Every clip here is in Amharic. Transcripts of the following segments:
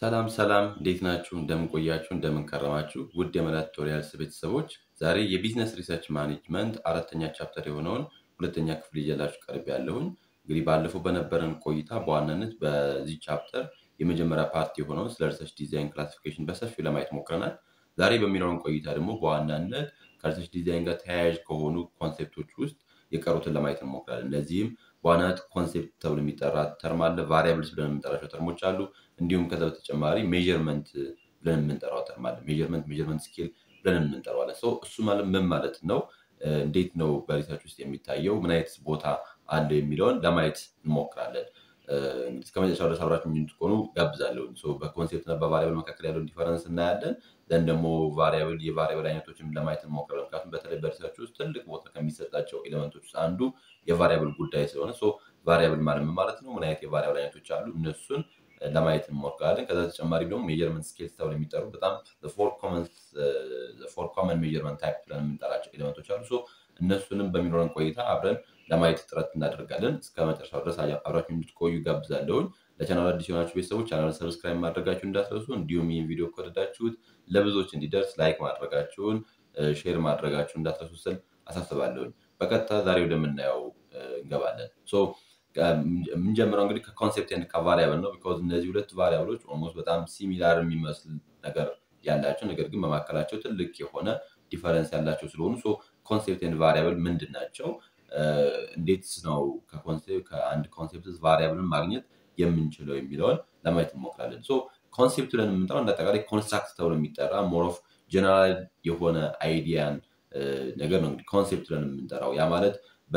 ሰላም ሰላም እንዴት ናችሁ? እንደምን ቆያችሁ? እንደምን ከረማችሁ? ውድ የመላት ቱቶሪያልስ ቤተሰቦች ዛሬ የቢዝነስ ሪሰርች ማኔጅመንት አራተኛ ቻፕተር የሆነውን ሁለተኛ ክፍል ይዤላችሁ ቀርብ ያለሁኝ። እንግዲህ ባለፈው በነበረን ቆይታ በዋናነት በዚህ ቻፕተር የመጀመሪያ ፓርቲ የሆነውን ስለ ሪሰርች ዲዛይን ክላሲፊኬሽን በሰፊው ለማየት ሞክረናል። ዛሬ በሚኖረን ቆይታ ደግሞ በዋናነት ከሪሰርች ዲዛይን ጋር ተያያዥ ከሆኑ ኮንሴፕቶች ውስጥ የቀሩትን ለማየት እንሞክራለን። እነዚህም በዋናነት ኮንሴፕት ተብሎ የሚጠራ ተርም አለ፣ ቫሪያብልስ ብለን የምንጠራቸው ተርሞች አሉ። እንዲሁም ከዛ በተጨማሪ ሜዥርመንት ብለን የምንጠራው ተርም አለ። ሜዥርመንት ሜዥርመንት ስኬል ብለን የምንጠራው አለ። ሰው እሱ ማለት ምን ማለት ነው? እንዴት ነው በሪሰርች ውስጥ የሚታየው? ምን አይነት ቦታ አለው የሚለውን ለማየት እንሞክራለን። እንግዲህ እስከ መጨረሻው ድረስ አብራችሁ እንድትሆኑ ጋብዛለሁ። በኮንሴፕት እና በቫሪያብል መካከል ያለውን ዲፈረንስ እናያለን። ዘንድ ደግሞ ቫሪያብል የቫሪያብል አይነቶችን ለማየት እንሞክራለን። ምክንያቱም በተለይ በሪሰርች ውስጥ ትልቅ ቦታ ከሚሰጣቸው ኤሌመንቶች ውስጥ አንዱ የቫሪያብል ጉዳይ ስለሆነ ቫሪያብል ማለት ምን ማለት ነው? ምን አይነት የቫሪያብል አይነቶች አሉ? እነሱን ለማየት እንሞክራለን። ከዛ ተጨማሪ ደግሞ ሜጀርመንት ስኬልስ ተብለው የሚጠሩ በጣም ፎር ኮመን ሜጀርመንት ታይፕ ብለን የምንጠራቸው ኤሌመንቶች አሉ። እነሱንም በሚኖረን ቆይታ አብረን ለማየት ጥረት እናደርጋለን። እስከ መጨረሻው ድረስ አብራችሁ እንድትቆዩ ጋብዛለሁኝ። ለቻናል አዲስ የሆናችሁ ቤተሰቦች ቻናል ሰብስክራይብ ማድረጋችሁ እንዳትረሱ፣ እንዲሁም ይህን ቪዲዮ ከወደዳችሁት ለብዙዎች እንዲደርስ ላይክ ማድረጋችሁን፣ ሼር ማድረጋችሁን እንዳትረሱ ስል አሳስባለሁኝ። በቀጥታ ዛሬ ወደምናየው እንገባለን። የምንጀምረው እንግዲህ ከኮንሴፕት ኤንድ ከቫሪያብል ነው። ቢኮዝ እነዚህ ሁለት ቫሪያብሎች ኦልሞስት በጣም ሲሚላር የሚመስል ነገር ያላቸው ነገር ግን በመካከላቸው ትልቅ የሆነ ዲፈረንስ ያላቸው ስለሆኑ ኮንሴፕት ኤንድ ቫሪያብል ምንድን ናቸው? እንዴትስ ነው ከአንድ ኮንሴፕት ቫሪያብልን ማግኘት የምንችለው የሚለውን ለማየት እንሞክራለን። ኮንሴፕት ብለን የምንጠራው እንደ አጠቃላይ ኮንስትራክት ተብሎ የሚጠራ ሞር ኦፍ ጀነራል የሆነ አይዲያን ነገር ነው እንግዲህ ኮንሴፕት ብለን የምንጠራው ያ ማለት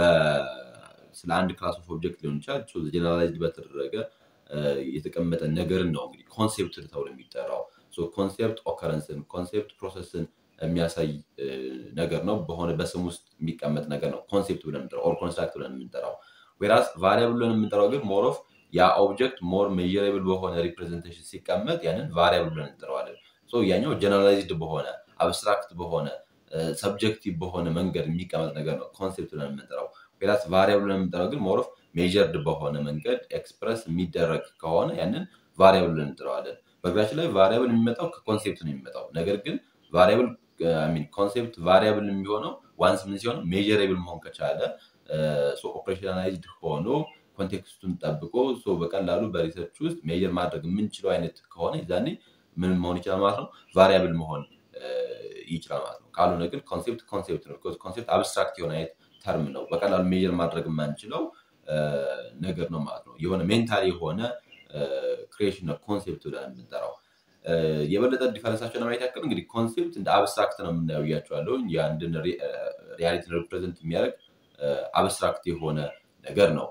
ስለ አንድ ክላስ ኦፍ ኦብጀክት ሊሆን ይችላል ጀነራላይዝድ በተደረገ የተቀመጠ ነገርን ነው እንግዲህ ኮንሴፕት ተብሎ የሚጠራው። ኮንሴፕት ኦከረንስን ኮንሴፕት ፕሮሰስን የሚያሳይ ነገር ነው። በሆነ በስም ውስጥ የሚቀመጥ ነገር ነው ኮንሴፕት ብለን የምንጠራው ኦር ኮንስትራክት ብለን የምንጠራው። ዌራስ ቫሪያብል ብለን የምንጠራው ግን ሞር ኦፍ ያ ኦብጀክት ሞር ሜዥረብል በሆነ ሪፕሬዘንቴሽን ሲቀመጥ ያንን ቫሪያብል ብለን እንጠራዋለን። ያኛው ጀነራላይዝድ በሆነ አብስትራክት በሆነ ሰብጀክቲቭ በሆነ መንገድ የሚቀመጥ ነገር ነው ኮንሴፕት ብለን የምንጠራው። ዌራስ ቫሪያብል ብለን የምንጠራው ግን ሞር ኦፍ ሜዥርድ በሆነ መንገድ ኤክስፕረስ የሚደረግ ከሆነ ያንን ቫሪያብል ብለን እንጠራዋለን። በእግራችን ላይ ቫሪያብል የሚመጣው ከኮንሴፕት ነው የሚመጣው። ነገር ግን ቫሪያብል ኮንሴፕት ቫሪያብል የሚሆነው ዋንስ ምን ሲሆን ሜዥሬብል መሆን ከቻለ ኦፕሬሽናላይዝድ ሆኖ ኮንቴክስቱን ጠብቆ በቀላሉ በሪሰርች ውስጥ ሜዥር ማድረግ የምንችለው አይነት ከሆነ ዛኔ ምን መሆን ይችላል ማለት ነው ቫሪያብል መሆን ይችላል ማለት ነው። ካልሆነ ግን ኮንሴፕት ኮንሴፕት ነው። ኮንሴፕት አብስትራክት የሆነ አይነት ተርም ነው። በቀላሉ ሜዥር ማድረግ የማንችለው ነገር ነው ማለት ነው። የሆነ ሜንታል የሆነ ክሬሽን ነው ኮንሴፕት ብለን የምንጠራው። የበለጠ ዲፈረንሳቸው ለማየት ያክል እንግዲህ ኮንሴፕት እንደ አብስትራክት ነው የምናየው እያቸዋለሁ። የአንድን ሪያሊቲ ሪፕሬዘንት የሚያደርግ አብስትራክት የሆነ ነገር ነው።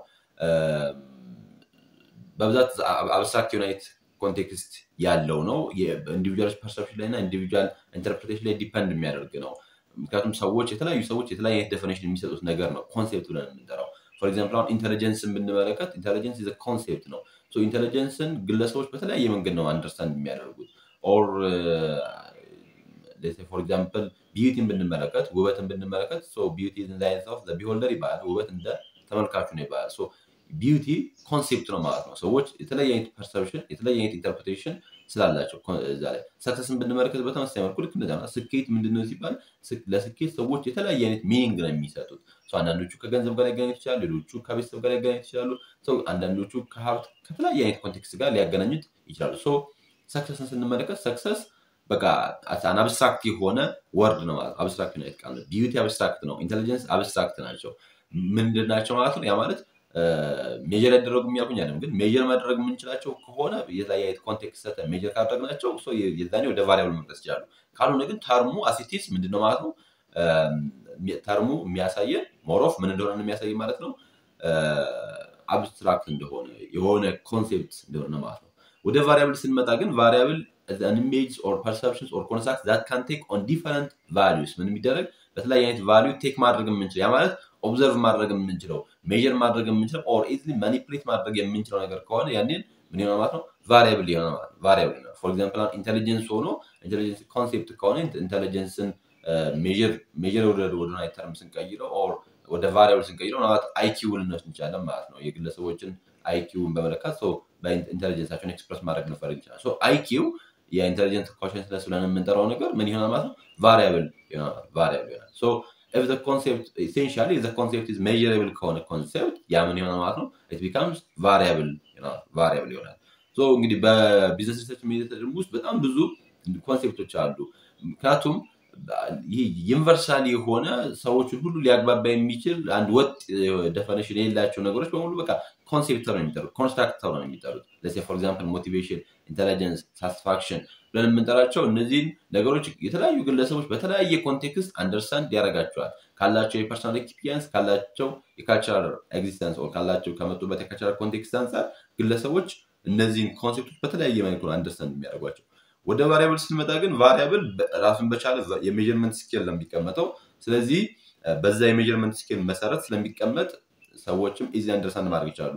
በብዛት አብስትራክት የሆነ አይነት ኮንቴክስት ያለው ነው። ኢንዲቪጁዋል ፐርሰፕሽን ላይ እና ኢንዲቪጁዋል ኢንተርፕሬቴሽን ላይ ዲፐንድ የሚያደርግ ነው። ምክንያቱም ሰዎች የተለያዩ ሰዎች የተለያየ አይነት ዴፊኔሽን የሚሰጡት ነገር ነው ኮንሴፕት ብለን የምንጠራው። ፎር ኤግዛምፕል አሁን ኢንቴሊጀንስን ብንመለከት ኢንቴሊጀንስ ኢዝ ኮንሴፕት ነው። ኢንቴሊጀንስን ግለሰቦች በተለያየ መንገድ ነው አንደርስታንድ የሚያደርጉት። ኦር ፎር ኤግዛምፕል ቢዩቲን ብንመለከት ውበትን ብንመለከት ቢዩቲ ኦፍ ቢሆልደር ይባላል። ውበት እንደ ተመልካቹ ነው ይባላል። ቢዩቲ ኮንሴፕት ነው ማለት ነው። ሰዎች የተለያየ አይነት ፐርሰፕሽን የተለያየ አይነት ኢንተርፕሬቴሽን ስላላቸው እዛ ላይ ሰክሰስን ብንመለከት በተመሳሳይ መልኩ ልክ እንደዛ ስኬት ምንድነው ሲባል ለስኬት ሰዎች የተለያየ አይነት ሚኒንግ ነው የሚሰጡት። አንዳንዶቹ ከገንዘብ ጋር ሊያገናኙት ይችላሉ፣ ሌሎቹ ከቤተሰብ ጋር ሊያገናኙት ይችላሉ፣ አንዳንዶቹ ከሀብት ከተለያየ አይነት ኮንቴክስት ጋር ሊያገናኙት ይችላሉ። ሰክሰስን ስንመለከት ሰክሰስ በቃ አን አብስትራክት የሆነ ወርድ ነው ማለት አብስትራክት ነው ቃል ነው። ቢዩቲ አብስትራክት ነው፣ ኢንቴሊጀንስ አብስትራክት ናቸው። ምንድን ናቸው ማለት ነው? ያ ማለት ሜጀር ያደረጉ የሚያውቁኝ አይደለም፣ ግን ሜጀር ማድረግ የምንችላቸው ከሆነ የተለያየ አይነት ኮንቴክስት ሰተን ሜጀር ካደረግናቸው የዛኔ ወደ ቫሪያብል መምጠስ ይችላሉ። ካልሆነ ግን ተርሙ አሲቲስ ምንድነው ማለት ነው? ተርሙ የሚያሳየን ሞሮፍ ምን እንደሆነ የሚያሳይ ማለት ነው አብስትራክት እንደሆነ የሆነ ኮንሴፕት እንደሆነ ማለት ነው። ወደ ቫሪያብል ስንመጣ ግን ቫሪያብል ኢሜጅ ኦር ፐርሰፕሽንስ ኦር ኮንስትራክት ዛት ካን ቴክ ኦን ዲፈረንት ቫሊዩስ ምን የሚደረግ በተለያየ አይነት ቫሊዩ ቴክ ማድረግ የምንችለው ያ ማለት ኦብዘርቭ ማድረግ የምንችለው ሜዥር ማድረግ የምንችለው ኦር ኢዝሊ ማኒፕሌት ማድረግ የምንችለው ነገር ከሆነ ያንን ምን ይሆናል ማለት ነው ቫሪያብል ይሆናል ማለት ነው። ቫሪያብል ይሆናል። ፎር ኤግዛምፕል አሁን ኢንቴሊጀንስ ሆኖ ኢንቴሊጀንስ ኮንሴፕት ከሆነ ኢንቴሊጀንስን ሜዥር ወደ ወደ ተርም ስንቀይረው ኦር ወደ ቫሪያብል ስንቀይረው ምናልባት አይኪው ልንወስድ እንችላለን ማለት ነው። የግለሰቦችን አይኪውን በመለካት በኢንቴሊጀንሳቸውን ኤክስፕረስ ማድረግ ልንፈልግ ይችላል። አይኪው የኢንቴሊጀንስ ኮንሽንስነስ ብለን የምንጠራው ነገር ምን ይሆናል ማለት ነው? ቫሪያብል ቫሪያብል ይሆናል። if the concept essentially if the concept is measurable ከሆነ ኮንሴፕት ያ ምን ይሆናል ማለት ነው? it becomes variable variable ይሆናል። እንግዲህ በቢዝነስ ሪሰርች ሜዲቴሽን ውስጥ በጣም ብዙ ኮንሴፕቶች አሉ። ምክንያቱም ይህ ዩኒቨርሳሊ የሆነ ሰዎችን ሁሉ ሊያግባባ የሚችል አንድ ወጥ ደፈኒሽን የሌላቸው ነገሮች በሙሉ በቃ ኮንሴፕት ነው የሚጠሩት፣ ኮንስትራክት ነው የሚጠሩት። ለሴ ፎር ኤግዛምፕል ሞቲቬሽን፣ ኢንቴሊጀንስ፣ ሳቲስፋክሽን ብለን የምንጠራቸው እነዚህን ነገሮች የተለያዩ ግለሰቦች በተለያየ ኮንቴክስት አንደርስታንድ ያደርጋቸዋል። ካላቸው የፐርሶናል ኤክስፒሪየንስ ካላቸው የካልቸራል ኤግዚስተንስ ካላቸው ከመጡበት የካልቸራል ኮንቴክስት አንጻር ግለሰቦች እነዚህን ኮንሴፕቶች በተለያየ መልኩ ነው አንደርስታንድ የሚያደርጓቸው። ወደ ቫሪያብል ስንመጣ ግን ቫሪያብል ራሱን በቻለ የሜዥርመንት ስኬል ነው የሚቀመጠው። ስለዚህ በዛ የሜዥርመንት ስኬል መሰረት ስለሚቀመጥ ሰዎችም ኢዚ አንደርስታንድ ማድረግ ይችላሉ።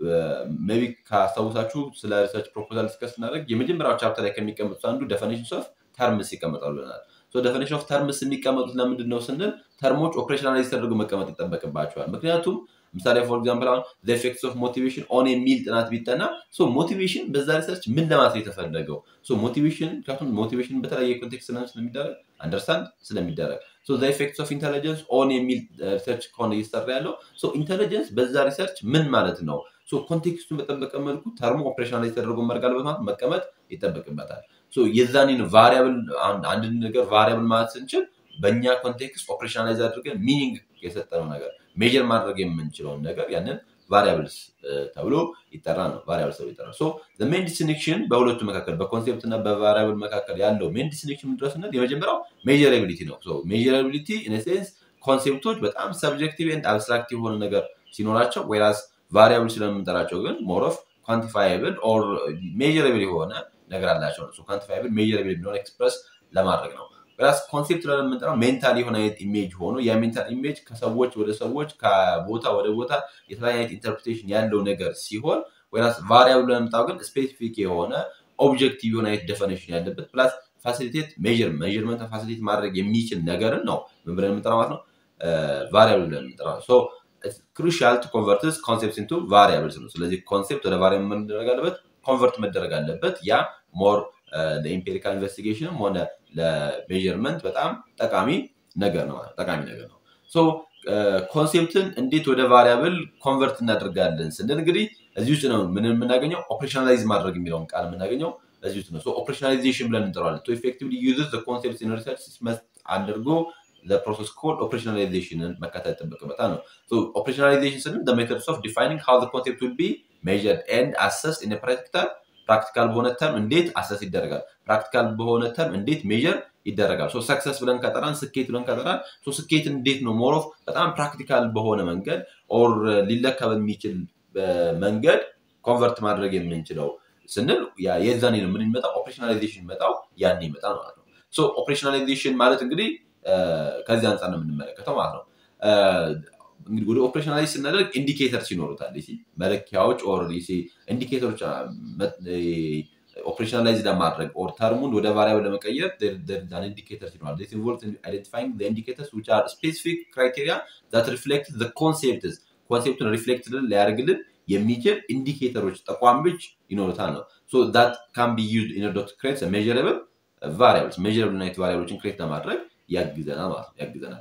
ሜይ ቢ ካስታውሳችሁ ስለ ሪሰርች ፕሮፖዛል ዲስከስ ስናደርግ የመጀመሪያው ቻፕተር ላይ ከሚቀመጡት አንዱ ደፈኒሽን ኦፍ ተርምስ ይቀመጣሉ ብለናል። ደፈኒሽን ኦፍ ተርምስ የሚቀመጡት ለምንድን ነው ስንል ተርሞች ኦፕሬሽናላይዝ ተደርገው መቀመጥ ይጠበቅባቸዋል። ምክንያቱም ምሳሌ ፎር ኤግዛምፕል አሁን ኤፌክትስ ኦፍ ሞቲቬሽን ኦን የሚል ጥናት ቢጠና ሞቲቬሽን በዛ ሪሰርች ምን ለማለት የተፈለገው ሞቲቬሽን ምክንያቱም ሞቲቬሽን በተለያየ ኮንቴክስት ስለሚደረግ አንደርስታንድ ስለሚደረግ ኤፌክትስ ኦፍ ኢንቴሊጀንስ ኦን የሚል ሪሰርች ከሆነ እየሰራ ያለው ኢንቴሊጀንስ በዛ ሪሰርች ምን ማለት ነው ኮንቴክስቱን በጠበቀ መልኩ ተርሞ ኦፕሬሽናላይዝ ተደርጎ መርጋል ማለት መቀመጥ ይጠበቅበታል። የዛኔን ቫሪያብል አንድን ነገር ቫሪያብል ማለት ስንችል በእኛ ኮንቴክስት ኦፕሬሽናላይዝ አድርገን ሚኒንግ የሰጠነው ነገር ሜጀር ማድረግ የምንችለውን ነገር ያንን ቫሪያብልስ ተብሎ ይጠራ ነው። ቫሪያብልስ ተብሎ ይጠራል። ሜን ዲስቲንክሽን በሁለቱ መካከል በኮንሴፕት እና በቫሪያብል መካከል ያለው ሜን ዲስቲንክሽን ምንድረስነት የመጀመሪያው ሜጀራቢሊቲ ነው። ሜጀራቢሊቲ ኢንሴንስ ኮንሴፕቶች በጣም ሰብጀክቲቭ ኤንድ አብስትራክት የሆነ ነገር ሲኖራቸው ወይራስ ቫሪያብል ስለምንጠራቸው ግን ሞር ኦፍ ኳንቲፋይብል ኦር ሜጀራብል የሆነ ነገር አላቸው ነው። ኳንቲፋይብል ሜጀራብል የሚለውን ኤክስፕረስ ለማድረግ ነው። ራስ ኮንሴፕት ለምንጠራው ሜንታል የሆነ አይነት ኢሜጅ ሆኖ ያ ሜንታል ኢሜጅ ከሰዎች ወደ ሰዎች ከቦታ ወደ ቦታ የተለያየ አይነት ኢንተርፕሬቴሽን ያለው ነገር ሲሆን ወይራስ ቫሪያብል ለምንጠራው ግን ስፔሲፊክ የሆነ ኦብጀክቲቭ የሆነ አይነት ደፈኒሽን ያለበት ፕላስ ፋሲሊቴት ሜር ሜርመንት ፋሲሊቴት ማድረግ የሚችል ነገርን ነው ምን ብለን የምንጠራው ማለት ነው ቫሪያብል ብለን የምንጠራው ክሩሻል ቱ ኮንቨርትስ ኮንሴፕት ኢንቱ ቫሪያብልስ ነው። ስለዚህ ኮንሴፕት ወደ ቫሪያብል መደረግ አለበት፣ ኮንቨርት መደረግ አለበት። ያ ሞር ለኢምፔሪካል ኢንቨስቲጌሽንም ሆነ ለሜዥርመንት በጣም ጠቃሚ ነገር ነው ጠቃሚ ነገር ነው። ኮንሴፕትን እንዴት ወደ ቫሪያብል ኮንቨርት እናደርጋለን ስንል እንግዲህ እዚህ ውስጥ ነው ምን የምናገኘው ኦፕሬሽናላይዝ ማድረግ የሚለውን ቃል የምናገኘው እዚህ ውስጥ ነው። ኦፕሬሽናላይዜሽን ብለን እንጠራዋለን። ቱ ኤፌክቲቭሊ ዩዝስ ኮንሴፕት ኢን ሪሰርች መስት አድርጎ ለፕሮሰስ ኮድ ኦፕሬሽናላይዜሽንን መከተል ይጠበቅበታል ነው። ኦፕሬሽናላይዜሽን ስንል ሜቶድስ ኦፍ ዲፋይኒንግ ሃው ኮንሴፕት ዊል ቢ ሜዥርድ ኤንድ አሰስድ ኢን ፕራክቲካል ፕራክቲካል በሆነ ተርም እንዴት አሰስ ይደረጋል፣ ፕራክቲካል በሆነ ተርም እንዴት ሜዥር ይደረጋል። ሰክሰስ ብለን ከጠራን፣ ስኬት ብለን ከጠራን፣ ስኬት እንዴት ነው ሞሮፍ በጣም ፕራክቲካል በሆነ መንገድ ኦር ሊለካ በሚችል መንገድ ኮንቨርት ማድረግ የምንችለው ስንል የዛኔ ነው ምን ይመጣው ኦፕሬሽናላይዜሽን ይመጣው ያን ይመጣል ማለት ነው። ኦፕሬሽናላይዜሽን ማለት እንግዲህ ከዚህ አንጻር ነው የምንመለከተው ማለት ነው። እንግዲህ ወደ ኦፕሬሽናላይዝ ስናደርግ ኢንዲኬተርስ ይኖሩታል። መለኪያዎች ኦር ኢንዲኬተሮች ኦፕሬሽናላይዝ ለማድረግ ኦር ተርሙን ወደ ቫሪያብል ለመቀየር ኢንዲኬተርስ ይኖራል። ኢንቮልቭ አይደንቲፋይንግ ኢንዲኬተርስ ዊች አር ስፔሲፊክ ክራይቴሪያ ዛት ሪፍሌክት ዘ ኮንሴፕትስ ኮንሴፕቱን ሪፍሌክት ሊያደርግልን የሚችል ኢንዲኬተሮች ጠቋሚዎች ይኖሩታል ነው። ሶ ዛት ካን ቢ ዩዝድ ኢን ኦርደር ቱ ክሬት ሜዥረብል ቫሪያብልስ ሜዥረብል ናይት ቫሪያብሎችን ክሬት ለማድረግ ያግዘናል ማለት ነው ያግዘናል።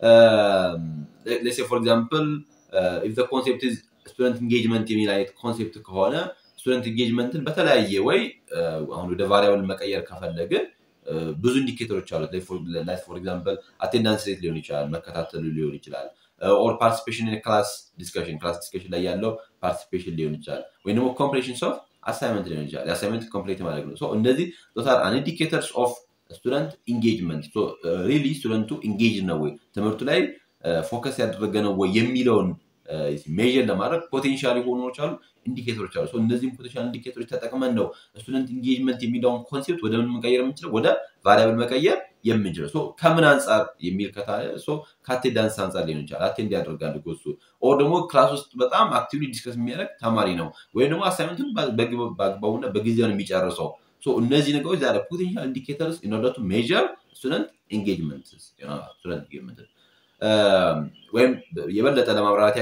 ሌትስ ፎር ኤግዛምፕል ኢፍ ዘ ኮንሴፕት ኢዝ ስቱደንት ኢንጌጅመንት የሚል አይነት ኮንሴፕት ከሆነ ስቱደንት ኢንጌጅመንትን በተለያየ ወይ አሁን ወደ ቫሪያብል መቀየር ከፈለግን ብዙ ኢንዲኬተሮች አሉት። ፎር ኤግዛምፕል አቴንዳንስ ሬት ሊሆን ይችላል፣ መከታተሉ ሊሆን ይችላል። ኦር ፓርቲሲፔሽን ክላስ ዲስከሽን ክላስ ዲስከሽን ላይ ያለው ፓርቲሲፔሽን ሊሆን ይችላል። ወይም ደግሞ ኮምፕሌሽን ኦፍ አሳይመንት ሊሆን ይችላል። የአሳይመንት ኮምፕሌት ማድረግ ነው። እነዚህ ቶታል አን ኢንዲኬተርስ ኦፍ ስቱደንት ኢንጌጅመንት ሪሊ ስቱደንቱ ኢንጌጅ ነው ወይ ትምህርቱ ላይ ፎከስ ያደረገ ነው ወይ የሚለውን ሜዥር ለማድረግ ፖቴንሻል የሆኑች አሉ ኢንዲኬተሮች አሉ። እነዚህም ፖቴንሻል ኢንዲኬተሮች ተጠቅመን ነው ስቱደንት ኢንጌጅመንት የሚለውን ኮንሴፕት ወደ ምን መቀየር የምንችለው ወደ ቫሪያብል መቀየር የምንችለው ከምን አንጻር የሚል ከአቴንዳንስ አንጻር ሊሆን ይችላል። አቴንድ ያደርጋል እሱ ኦር ደግሞ ክላስ ውስጥ በጣም አክቲቭሊ ዲስከስ የሚያደርግ ተማሪ ነው ወይም ደግሞ አሳይመንቱን በአግባቡና በጊዜ ነው የሚጨርሰው። እነዚህ ነገሮች ዛሬ ፖቴንሻል ኢንዲኬተርስ ኢን ኦርደር ቱ ሜዥር ስቱደንት ኢንጌጅመንት ስቱደንት ኢንጌጅመንት ወይም የበለጠ ለማብራራት ያክል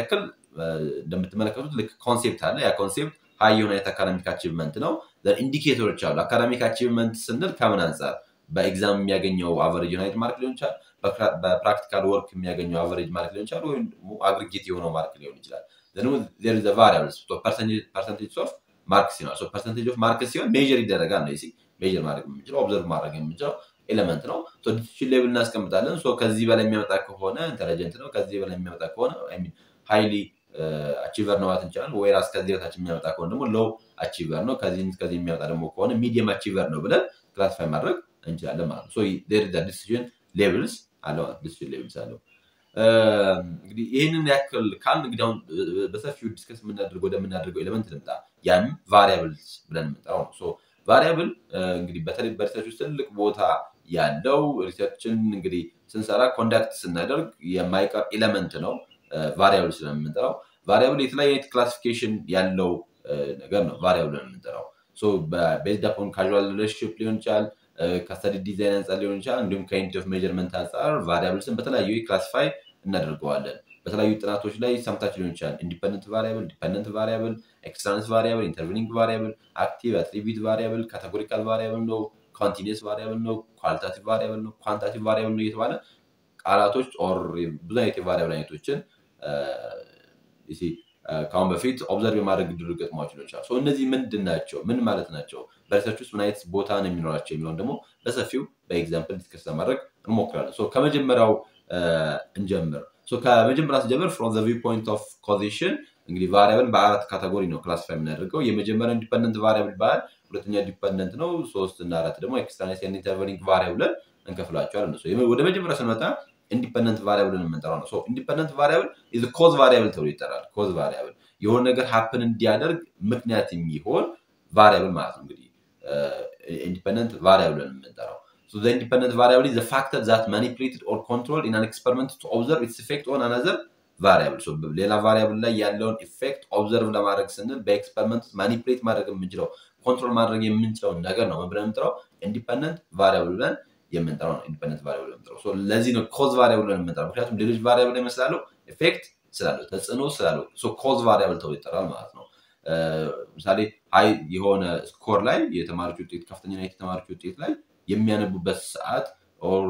እንደምትመለከቱት ልክ ኮንሴፕት አለ። ያ ኮንሴፕት ሀይ የሆነ አይነት አካዳሚክ አቺቭመንት ነው። ኢንዲኬተሮች አሉ። አካዳሚክ አቺቭመንት ስንል ከምን አንጻር በኤግዛም የሚያገኘው አቨሬጅ ዩናይት ማርክ ሊሆን ይችላል። በፕራክቲካል ወርክ የሚያገኘው አቨሬጅ ማርክ ሊሆን ይችላል። ወይም አግሪጌት የሆነው ማርክ ሊሆን ይችላል። ቫሪያብልስ ፐርሰንቴጅ ኦፍ ማርክ ሲሆን ፐርሰንቴጅ ኦፍ ማርክ ሲሆን ሜዥር ይደረጋል ነው ሜዥር ማድረግ የምንችለው ኦብዘርቭ ማድረግ የምንችለው ኤሌመንት ነው። ዲሲሽን ሌብል እናስቀምጣለን። ከዚህ በላይ የሚያመጣ ከሆነ ኢንተለጀንት ነው። ከዚህ በላይ የሚያመጣ ከሆነ ሃይሊ አቺቨር ነው ማለት እንችላለን። ወይ ራስ ከዚህ በታች የሚያመጣ ከሆነ ደግሞ ሎው አቺቨር ነው። ከዚህ ከዚህ የሚያመጣ ደግሞ ከሆነ ሚዲየም አቺቨር ነው ብለን ክላሲፋይ ማድረግ እንችላለን ማለት ነው። ዲሲሽን ሌብልስ አለው ዲሲሽን ሌብልስ አለው። እንግዲህ ይህንን ያክል ካልን እንግዲህ አሁን በሰፊው ዲስከስ የምናደርገው ወደምናደርገው ኤሌመንት ልምጣ። ያም ቫሪያብልስ ብለን የምንጠራው ነው። ቫሪያብል እንግዲህ በተለይ በሪሰርች ውስጥ ትልቅ ቦታ ያለው ሪሰርችን እንግዲህ ስንሰራ ኮንዳክት ስናደርግ የማይቀር ኤሌመንት ነው። ቫሪያብል ስለምንጠራው ቫሪያብል የተለያየ አይነት ክላሲፊኬሽን ያለው ነገር ነው። ቫሪያብል የምንጠራው ቤዝድ አፖን ካዥዋል ሪሌሽንሽፕ ሊሆን ይችላል፣ ከስተዲ ዲዛይን አንጻር ሊሆን ይችላል፣ እንዲሁም ከዩኒት ኦፍ ሜጀርመንት አንጻር ቫሪያብልስን በተለያዩ ክላሲፋይ እናደርገዋለን። በተለያዩ ጥናቶች ላይ ሰምታችሁ ሊሆን ይችላል። ኢንዲፐንደንት ቫሪያብል፣ ዲፐንደንት ቫሪያብል፣ ኤክስተርናስ ቫሪያብል፣ ኢንተርቪኒንግ ቫሪያብል፣ አክቲቭ አትሪቢዩት ቫሪያብል፣ ካቴጎሪካል ቫሪያብል ነው፣ ኮንቲኒስ ቫሪያብል ነው፣ ኳሊታቲቭ ቫሪያብል ነው፣ ኳንታቲቭ ቫሪያብል ነው እየተባለ ቃላቶች ኦር ብዙ አይነት የቫሪያብል አይነቶችን ከአሁን በፊት ኦብዘርቭ የማድረግ ድር ገጥሟቸው ሊሆን ይችላል። እነዚህ ምንድን ናቸው? ምን ማለት ናቸው? በሪሰርች ውስጥ ምን አይነት ቦታ ነው የሚኖራቸው የሚለውን ደግሞ በሰፊው በኤግዛምፕል ዲስከስ ለማድረግ እንሞክራለን። ከመጀመሪያው እንጀምር። ከመጀመሪያ ስጀምር ፍሮም ዘ ቪው ፖይንት ኦፍ ኮዚሽን እንግዲህ ቫሪያብልን በአራት ካቴጎሪ ነው ክላሲፋይ የምናደርገው። የመጀመሪያው ኢንዲፐንደንት ቫሪያብል ይባላል። ሁለተኛ ዲፐንደንት ነው። ሶስት እና አራት ደግሞ ኤክስተርናል ኢንተርቨኒንግ ቫሪያብልን እንከፍላቸዋለን። ወደ መጀመሪያ ስንመጣ ኢንዲፐንደንት ቫሪያብልን የምንጠራው ነው። ኢንዲፐንደንት ቫሪያብል ኮዝ ቫሪያብል ተብሎ ይጠራል። ኮዝ ቫሪያብል የሆነ ነገር ሀፕን እንዲያደርግ ምክንያት የሚሆን ቫሪያብል ማለት ነው። እንግዲህ ኢንዲፐንደንት ቫሪያብልን የምንጠራው So the independent variable is the factor that manipulated or controlled in an experiment to observe its effect on another variable. So ሌላ ቫሪያብል ላይ ያለውን ኢፌክት ኦብዘርቭ ለማድረግ ስንል በኤክስፐሪመንት ማኒፕሌት ማድረግ የምንችለው ኮንትሮል ማድረግ የምንችለው ነገር ነው ብለን የምንጠራው ኢንዲፐንደንት ቫሪያብል ብለን የምንጠራው ነው። ኢንዲፐንደንት ቫሪያብል የምንጠራው ለዚህ ነው ኮዝ ቫሪያብል ብለን የምንጠራው። ምክንያቱም ሌሎች ቫሪያብል ላይ መስላለው ኢፌክት ስላለው ተጽዕኖ ስላለው ኮዝ ቫሪያብል ተብሎ ይጠራል ማለት ነው። ምሳሌ ሀይ የሆነ ስኮር ላይ የተማሪዎች ውጤት ከፍተኛ የተማሪዎች ውጤት ላይ የሚያነቡበት ሰዓት ኦር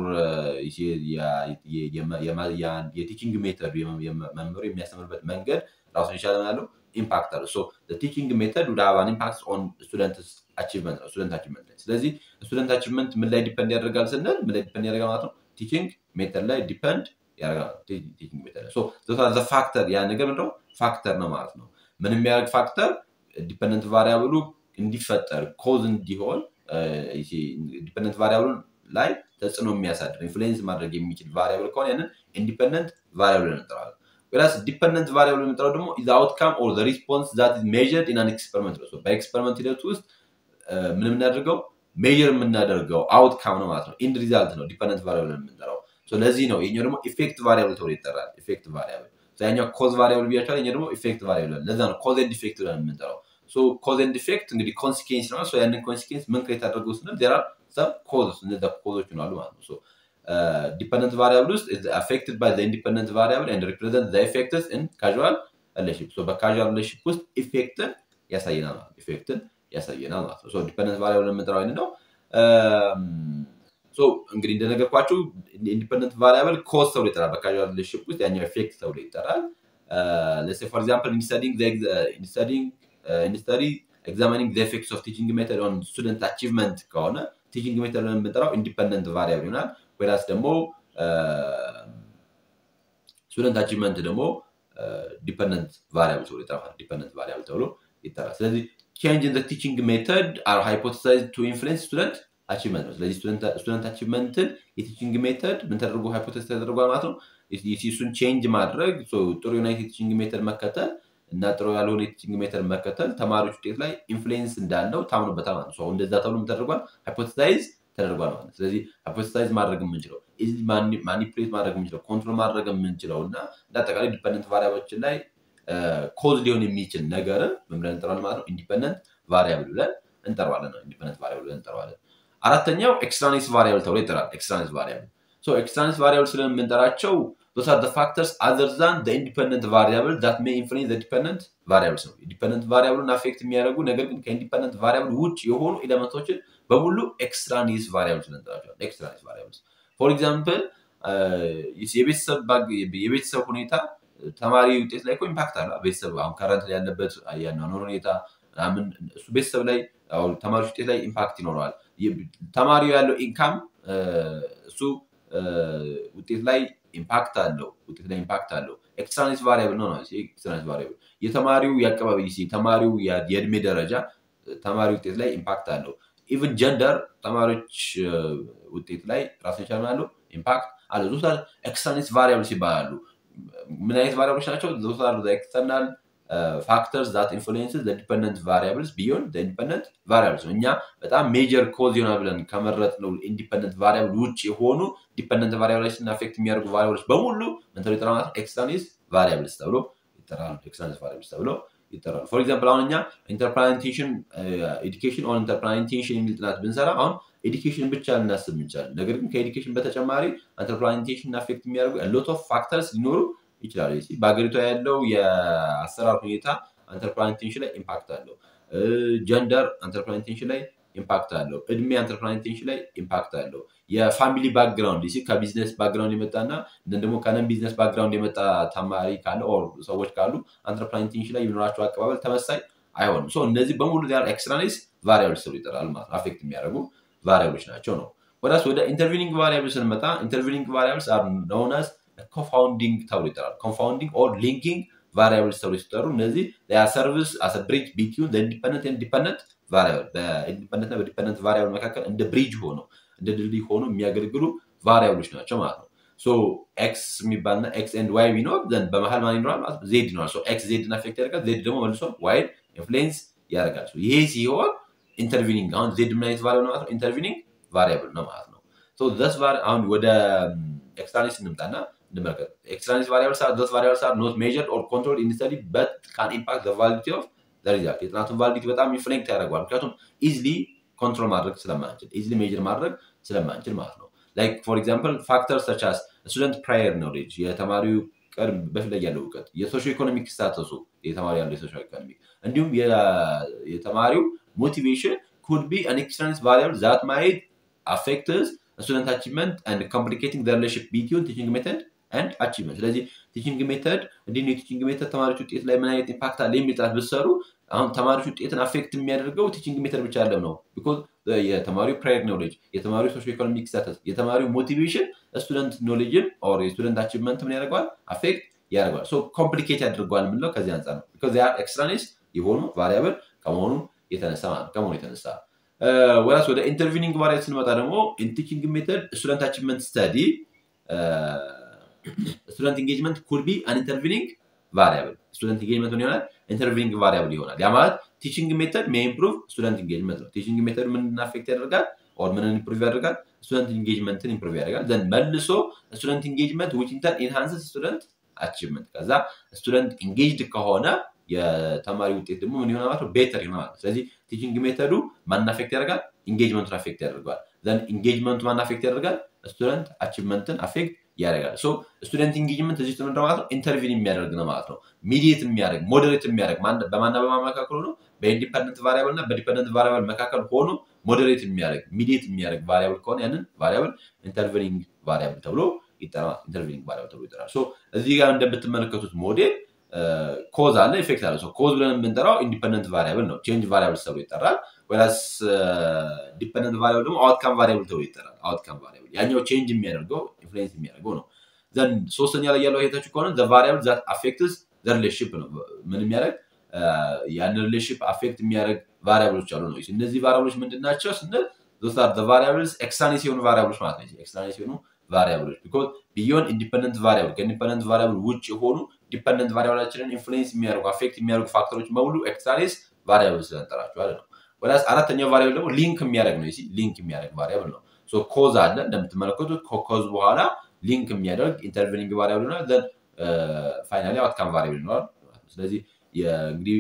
የቲቺንግ ሜተድ መምህሩ የሚያስተምርበት መንገድ ራሱን የቻለ ያለው ኢምፓክት አለው። ቲቺንግ ሜተድ ወደ ሀቫን ኢምፓክት ኦን ስቱደንት አቺቭመንት ነው ስቱደንት አቺቭመንት ላይ። ስለዚህ ስቱደንት አቺቭመንት ምን ላይ ዲፐንድ ያደርጋል ስንል ምን ላይ ዲፐንድ ያደርጋል ማለት ነው? ቲቺንግ ሜተድ ላይ ዲፐንድ ያደርጋል። ቲቺንግ ሜተድ ላይ ፋክተር ያ ነገር ምንድነው? ፋክተር ነው ማለት ነው። ምን የሚያደርግ ፋክተር ዲፐንደንት ቫሪያብሉ እንዲፈጠር ኮዝ እንዲሆን ዲፐንደንት ቫሪያብሉን ላይ ተጽዕኖ የሚያሳድር ኢንፍሉዌንስ ማድረግ የሚችል ቫሪያብል ከሆነ ያንን ኢንዲፐንደንት ቫሪያብል እንጠራለን። ወይስ ዲፐንደንት ቫሪያብል የምንጠራው ደግሞ ኢዝ አውትካም ኦር ዘ ሪስፖንስ ዛት ኢዝ ሜዥርድ ኢን አን ኤክስፐሪመንት ነው። በኤክስፐሪመንት ሂደት ውስጥ ምን የምናደርገው ሜዥር የምናደርገው አውትካም ነው ማለት ነው። ኢንድ ሪዛልት ነው ዲፐንደንት ቫሪያብል የምንጠራው። ለዚህ ነው ይኛው ደግሞ ኢፌክት ቫሪያብል ተብሎ ይጠራል። ኢፌክት ቫሪያብል ያኛው ኮዝ ቫሪያብል ብያቸዋል። ይኛው ደግሞ ኢፌክት ቫሪያብል ለዛ ነው ኮዝ ኤንድ ኢፌክት ብለን የምንጠራው። ኮዝ ኤንድ ኢፌክት እንግዲህ ኮንሲኬንስ ነው። ያንን ኮንሲኬንስ ምን ክሬት አድርገው ስንል ዜር አር ሰም ኮዝ እነዚ ኮዞች ይኖራሉ ማለት ነው። ዲፐንደንት ቫሪያብል ውስጥ አፌክትድ ባይ ኢንዲፐንደንት ቫሪያብል ኤንድ ሪፕሬዘንት ኢፌክትስ ኢን ካዥዋል ሪሌሽንሺፕ በካዥዋል ሪሌሽንሺፕ ውስጥ ኢፌክትን ያሳየናል ማለት ኢፌክትን ያሳየናል ማለት ነው። ዲፐንደንት ቫሪያብል የምንጠራው አይነት ነው። እንግዲህ እንደነገርኳችሁ ኢንዲፐንደንት ቫሪያብል ኮዝ ተብሎ ይጠራል። በካዥዋል ሪሌሽንሺፕ ውስጥ ያኛው ኢፌክት ተብሎ ይጠራል። ለሴ ፎር ኤግዛምፕል ኢንስተዲንግ ኢንስተዲ ኤግዛሚኒንግ ዘ ኤፌክትስ ኦፍ ቲቺንግ ሜተድ ኦን ስቱደንት አቺቭመንት ከሆነ ቲቺንግ ሜተድ የምንጠራው ኢንዲፐንደንት ቫሪያብል ይሆናል። ወይራስ ደግሞ ስቱደንት አቺቭመንት ደግሞ ዲፐንደንት ቫሪያብል ተብሎ ይጠራል። ዲፐንደንት ቫሪያብል ተብሎ ይጠራል። ስለዚህ ቼንጅ ኢን ቲቺንግ ሜተድ አር ሃይፖቴሳይዝ ቱ ኢንፍሉዌንስ ስቱደንት አቺቭመንት ነው። ስለዚህ ስቱደንት አቺቭመንትን የቲቺንግ ሜተድ ምን ተደርጎ ሃይፖቴሳይዝ ተደርጓል ማለት ነው። እሱን ቼንጅ ማድረግ ጥሩ የሆነ የቲቺንግ ሜተድ መከተል እና ጥሩ ያልሆነ የቲቺንግ ሜተድ መከተል ተማሪዎች ውጤት ላይ ኢንፍሉዌንስ እንዳለው ታምኖበታል ማለት ነው። እንደዛ ተብሎ ተደርጓል፣ ሃይፖቴሳይዝ ተደርጓል ማለት ነው። ስለዚህ ሃይፖቴሳይዝ ማድረግ የምንችለው ማኒፕሌት ማድረግ የምንችለው ኮንትሮል ማድረግ የምንችለው እና እንደ አጠቃላይ ዲፐንደንት ቫሪያብሎችን ላይ ኮዝ ሊሆን የሚችል ነገርን ምን ብለን እንጠራዋለን ማለት ነው? ኢንዲፐንደንት ቫሪያብል ብለን እንጠራዋለን ነው። ኢንዲፐንደንት ቫሪያብል ብለን እንጠራዋለን። አራተኛው ኤክስትራኔስ ቫሪያብል ተብሎ ይጠራል። ኤክስትራኔስ ቫሪያብል ኤክስትራኔስ ቫሪያብል ስለምንጠራቸው those are the factors other than the independent variable that may influence the dependent variables ነው ዲፐንደንት ቫሪያብሉን አፌክት የሚያደርጉ ነገር ግን ከኢንዲፐንደንት ቫሪያብል ውጭ የሆኑ ኤሌመንቶችን በሙሉ ኤክስትራኒስ ቫሪያብልስ እንጠራቸዋለን ኤክስትራኒስ ቫሪያብልስ ፎር ኤግዛምፕል የቤተሰብ ሁኔታ ተማሪ ውጤት ላይ ኢምፓክት አለ ቤተሰብ አሁን ከረንት ላይ ያለበት ያኗኗር ሁኔታ ምናምን እሱ ቤተሰብ ላይ ተማሪዎች ውጤት ላይ ኢምፓክት ይኖረዋል ተማሪው ያለው ኢንካም እሱ ውጤት ላይ ኢምፓክት አለው ውጤት ላይ ኢምፓክት አለው ኤክስትራኒስ ቫሪያብል ነው ኤክስትራኒስ ቫሪያብል የተማሪው የአቀባቢ ተማሪው የእድሜ ደረጃ ተማሪ ውጤት ላይ ኢምፓክት አለው ኢቨን ጀንደር ተማሪዎች ውጤት ላይ ራሱን ይቻል አለው ኢምፓክት አለ ዞታ ኤክስተርናልስ ቫሪያብልስ ይባላሉ ምን አይነት ቫሪያብሎች ናቸው ዞታ ኤክስተርናል ፋክተርስ ዛት ኢንፍሉንስስ ዲፐንደንት ቫሪያብልስ ቢዮን ኢንዲፐንደንት ቫሪያብልስ ነው እኛ በጣም ሜጀር ኮዝ ይሆናል ብለን ከመረጥ ነው ኢንዲፐንደንት ቫሪያብል ውጭ የሆኑ ዲፐንደንት ቫሪያብሎችን አፌክት የሚያደርጉ ቫሪያብሎች በሙሉ ምን ተብሎ ይጠራሉ ኤክስተርናልስ ቫሪያብልስ ተብሎ ይጠራሉ ኤክስተርናልስ ቫሪያብልስ ተብሎ ይጠራሉ ፎር ኤግዛምፕል አሁን እኛ ኢንተርፕላንቴሽን ኤዱኬሽን ኦን ኢንተርፕላንቴሽን የሚል ጥናት ብንሰራ አሁን ኤዱኬሽን ብቻ ልናስብ እንችላለን ነገር ግን ከኤዱኬሽን በተጨማሪ ኢንተርፕላንቴሽን አፌክት የሚያደርጉ ሎት ኦፍ ፋክተርስ ሊኖሩ ይችላሉ በሀገሪቷ ያለው የአሰራር ሁኔታ ኢንተርፕላንቴሽን ላይ ኢምፓክት አለው ጀንደር ኢንተርፕላንቴሽን ላይ ኢምፓክት አለው እድሜ ኢንተርፕላንቴሽን ላይ ኢምፓክት አለው የፋሚሊ ባክግራውንድ ሲ ከቢዝነስ ባክግራውንድ የመጣና ደግሞ ከነን ቢዝነስ ባክግራውንድ የመጣ ተማሪ ካለ ሰዎች ካሉ ኢንተርፕላንቴሽን ላይ የሚኖራቸው አቀባበል ተመሳይ አይሆንም እነዚህ በሙሉ ኤክስትራኔስ ቫሪያብልስ ተብሎ ይጠራል ማለት አፌክት የሚያደርጉ ቫሪያብሎች ናቸው ነው ወዳስ ወደ ኢንተርቪኒንግ ቫሪያብል ስንመጣ ኢንተርቪኒንግ ቫሪያብልስ አር ኖውነስ ኮንፋውንዲንግ ተብሎ ይጠራል ኮንፋውንዲንግ ኦር ሊንኪንግ ቫሪያብልስ ተብሎ ሲጠሩ እነዚህ ሰርቪስ አስ ብሪጅ ቢትዊን ኢንዲፐንደንት ኢንዲፐንደንት ቫሪያብል በኢንዲፐንደንት በዲፐንደንት ቫሪያብል መካከል እንደ ብሪጅ ሆነው እንደ ድልድይ ሆኖ የሚያገለግሉ ቫሪያብሎች ናቸው ማለት ነው ሶ ኤክስ የሚባልና ኤክስ ኤንድ ዋይ ቢኖር ዘንድ በመሀል ማን ይኖራል ማለት ዜድ ይኖራል ኤክስ ዜድን አፌክት ያደርጋል ዜድ ደግሞ መልሶ ዋይድ ኢንፍሉዌንስ ያደርጋል ይሄ ሲሆን ኢንተርቪኒንግ አሁን ዜድ ምን አይነት ቫሪያብል ነው ማለት ነው ኢንተርቪኒንግ ቫሪያብል ነው ማለት ነው ስ አሁን ወደ ኤክስትራኒስ እንምጣና እንመለከት ኤክስትራኒስ ቫሪያብልስ አር ዶስ ቫሪያብልስ አር ኖት ሜጀርድ ኦር ኮንትሮል ኢን ስተዲ በት ካን ኢምፓክት ዘ ቫሊዲቲ ኦፍ ዘ ሪዛልት የጥናቱን ቫሊዲቲ በጣም ኢንፍሌክት ያደርገዋል ምክንያቱም ኢዝሊ ኮንትሮል ማድረግ ስለማንችል ኢዝሊ ሜጀር ማድረግ ስለማንችል ማለት ነው ላይክ ፎር ኤግዛምፕል ፋክተር ሰች አስ ስቱደንት ፕራየር ኖሌጅ የተማሪው ቀድም በፊት ላይ ያለው እውቀት የሶሾ ኢኮኖሚክ ስታተሱ የተማሪ ያለው የሶሾ ኢኮኖሚክ እንዲሁም የተማሪው ሞቲቬሽን ኩድ ቢ አን ኤክስትራኒስ ቫሪያብል ዛት ማይት አፌክትስ ስቱደንት አቺቭመንት አንድ ኮምፕሊኬቲንግ ዘ ሪሌሽንሽፕ ቢትዊን ቲቺንግ ሜተድ አንድ አቺቭመንት ስለዚህ ቲቺንግ ሜተድ እንዲህ የቲቺንግ ሜተድ ተማሪዎች ውጤት ላይ ምን አይነት ኢምፓክት አለ የሚል ጥናት ብትሰሩ አሁን ተማሪዎች ውጤትን አፌክት የሚያደርገው ቲቺንግ ሜተድ ብቻ አለም ነው ቢኮዝ የተማሪው ፕራየር ኖሌጅ የተማሪው ሶሾ ኢኮኖሚክ ስታተስ የተማሪው ሞቲቬሽን ስቱደንት ኖሌጅን ኦር የስቱደንት አቺቭመንት ምን ያደርገዋል አፌክት ያደርገዋል ሶ ኮምፕሊኬት ያደርገዋል የምንለው ከዚህ አንጻር ነው ቢኮዝ ያ ኤክስትራኔስ የሆኑ ቫሪያብል ከመሆኑ የተነሳ ከመሆኑ የተነሳ ወራስ ወደ ኢንተርቪኒንግ ቫሪያብል ስንመጣ ደግሞ ቲቺንግ ሜተድ ስቱደንት አቺቭመንት ስተዲ ስቱደንት ኢንጌጅመንት ኩድ ቢ አን ኢንተርቪኒንግ ቫሪያብል ስቱደንት ኢንጌጅመንት ምን ይሆናል ኢንተርቪኒንግ ቫሪያብል ይሆናል ያ ማለት ቲቺንግ ሜተድ ሜ ኢምፕሩቭ ስቱደንት ኢንጌጅመንት ነው ቲቺንግ ሜተድ ምን አፌክት ያደርጋል ኦር ምንን ኢምፕሩቭ ያደርጋል ስቱደንት ኢንጌጅመንትን ኢምፕሩቭ ያደርጋል ዘን መልሶ ስቱደንት ኢንጌጅመንት ዊች ኢንተር ኢንሃንስስ ስቱደንት አቺቭመንት ከዛ ስቱደንት ኢንጌጅድ ከሆነ የተማሪ ውጤት ደግሞ ምን ይሆናል ማለት ቤተር ይሆናል ስለዚህ ቲቺንግ ሜተዱ ማን አፌክት ያደርጋል ኢንጌጅመንቱን አፌክት ያደርገዋል ዘን ኢንጌጅመንቱ ማን አፌክት ያደርጋል ስቱደንት አቺቭመንትን አፌክት ያደርጋል ሶ ስቱደንት ኢንጌጅመንት እዚህ ውስጥ ምንድነው ማለት ነው ኢንተርቪን የሚያደርግ ነው ማለት ነው ሚዲየት የሚያደርግ ሞዴሬት የሚያደርግ በማና በማን መካከል ሆኖ በኢንዲፐንደንት ቫሪያብል እና በዲፐንደንት ቫሪያብል መካከል ሆኖ ሞዴሬት የሚያደርግ ሚዲየት የሚያደርግ ቫሪያብል ከሆነ ያንን ቫሪያብል ኢንተርቪኒንግ ቫሪያብል ተብሎ ይጠራል ኢንተርቪኒንግ ቫሪያብል ተብሎ ይጠራል ሶ እዚህ ጋር እንደምትመለከቱት ሞዴል ኮዝ አለ ኢፌክት አለ ኮዝ ብለን የምንጠራው ኢንዲፐንደንት ቫሪያብል ነው ቼንጅ ቫሪያብል ተብሎ ይጠራል ወላስ ዲፐንደንት ቫሪያብል ደግሞ አውትካም ቫሪያብል ተብሎ ይጠራል አውትካም ቫሪያብል ያኛው ቼንጅ የሚያደርገው ኢንፍሉዌንስ የሚያደርገው ነው ዘን ሶስተኛ ላይ ያለው አይታችሁ ከሆነ ዘ ቫሪያብል ዛት አፌክትስ ዘ ሪሌሽንሽፕ ነው ምን የሚያደርግ ያን ሪሌሽንሽፕ አፌክት የሚያደርግ ቫሪያብሎች አሉ ነው እነዚህ ቫሪያብሎች ምንድን ናቸው ስንል ቫሪያብልስ ኤክስትራኔስ የሆኑ ቫሪያብሎች ማለት ነው ኤክስትራኔስ የሆኑ ቫሪያብሎች ቢኮዝ ቢዮን ኢንዲፐንደንት ቫሪያብል ከኢንዲፐንደንት ቫሪያብል ውጭ የሆኑ ዲፐንደንት ቫሪያብላችንን ኢንፍሉዌንስ የሚያደርጉ አፌክት የሚያደርጉ ፋክተሮች በሙሉ ኤክስትራኔስ ቫሪያብል ስለንጠራቸዋል ነው ወደ አራተኛው ቫሪያብል ደግሞ ሊንክ የሚያደርግ ነው ሊንክ የሚያደርግ ቫሪያብል ነው ኮዝ አለ እንደምትመለከቱት ከኮዝ በኋላ ሊንክ የሚያደርግ ኢንተርቪኒንግ ቫሪያብል ይሆናል ዘን ፋይናሊ አውትካም ቫሪያብል ይኖራል ስለዚህ እንግዲህ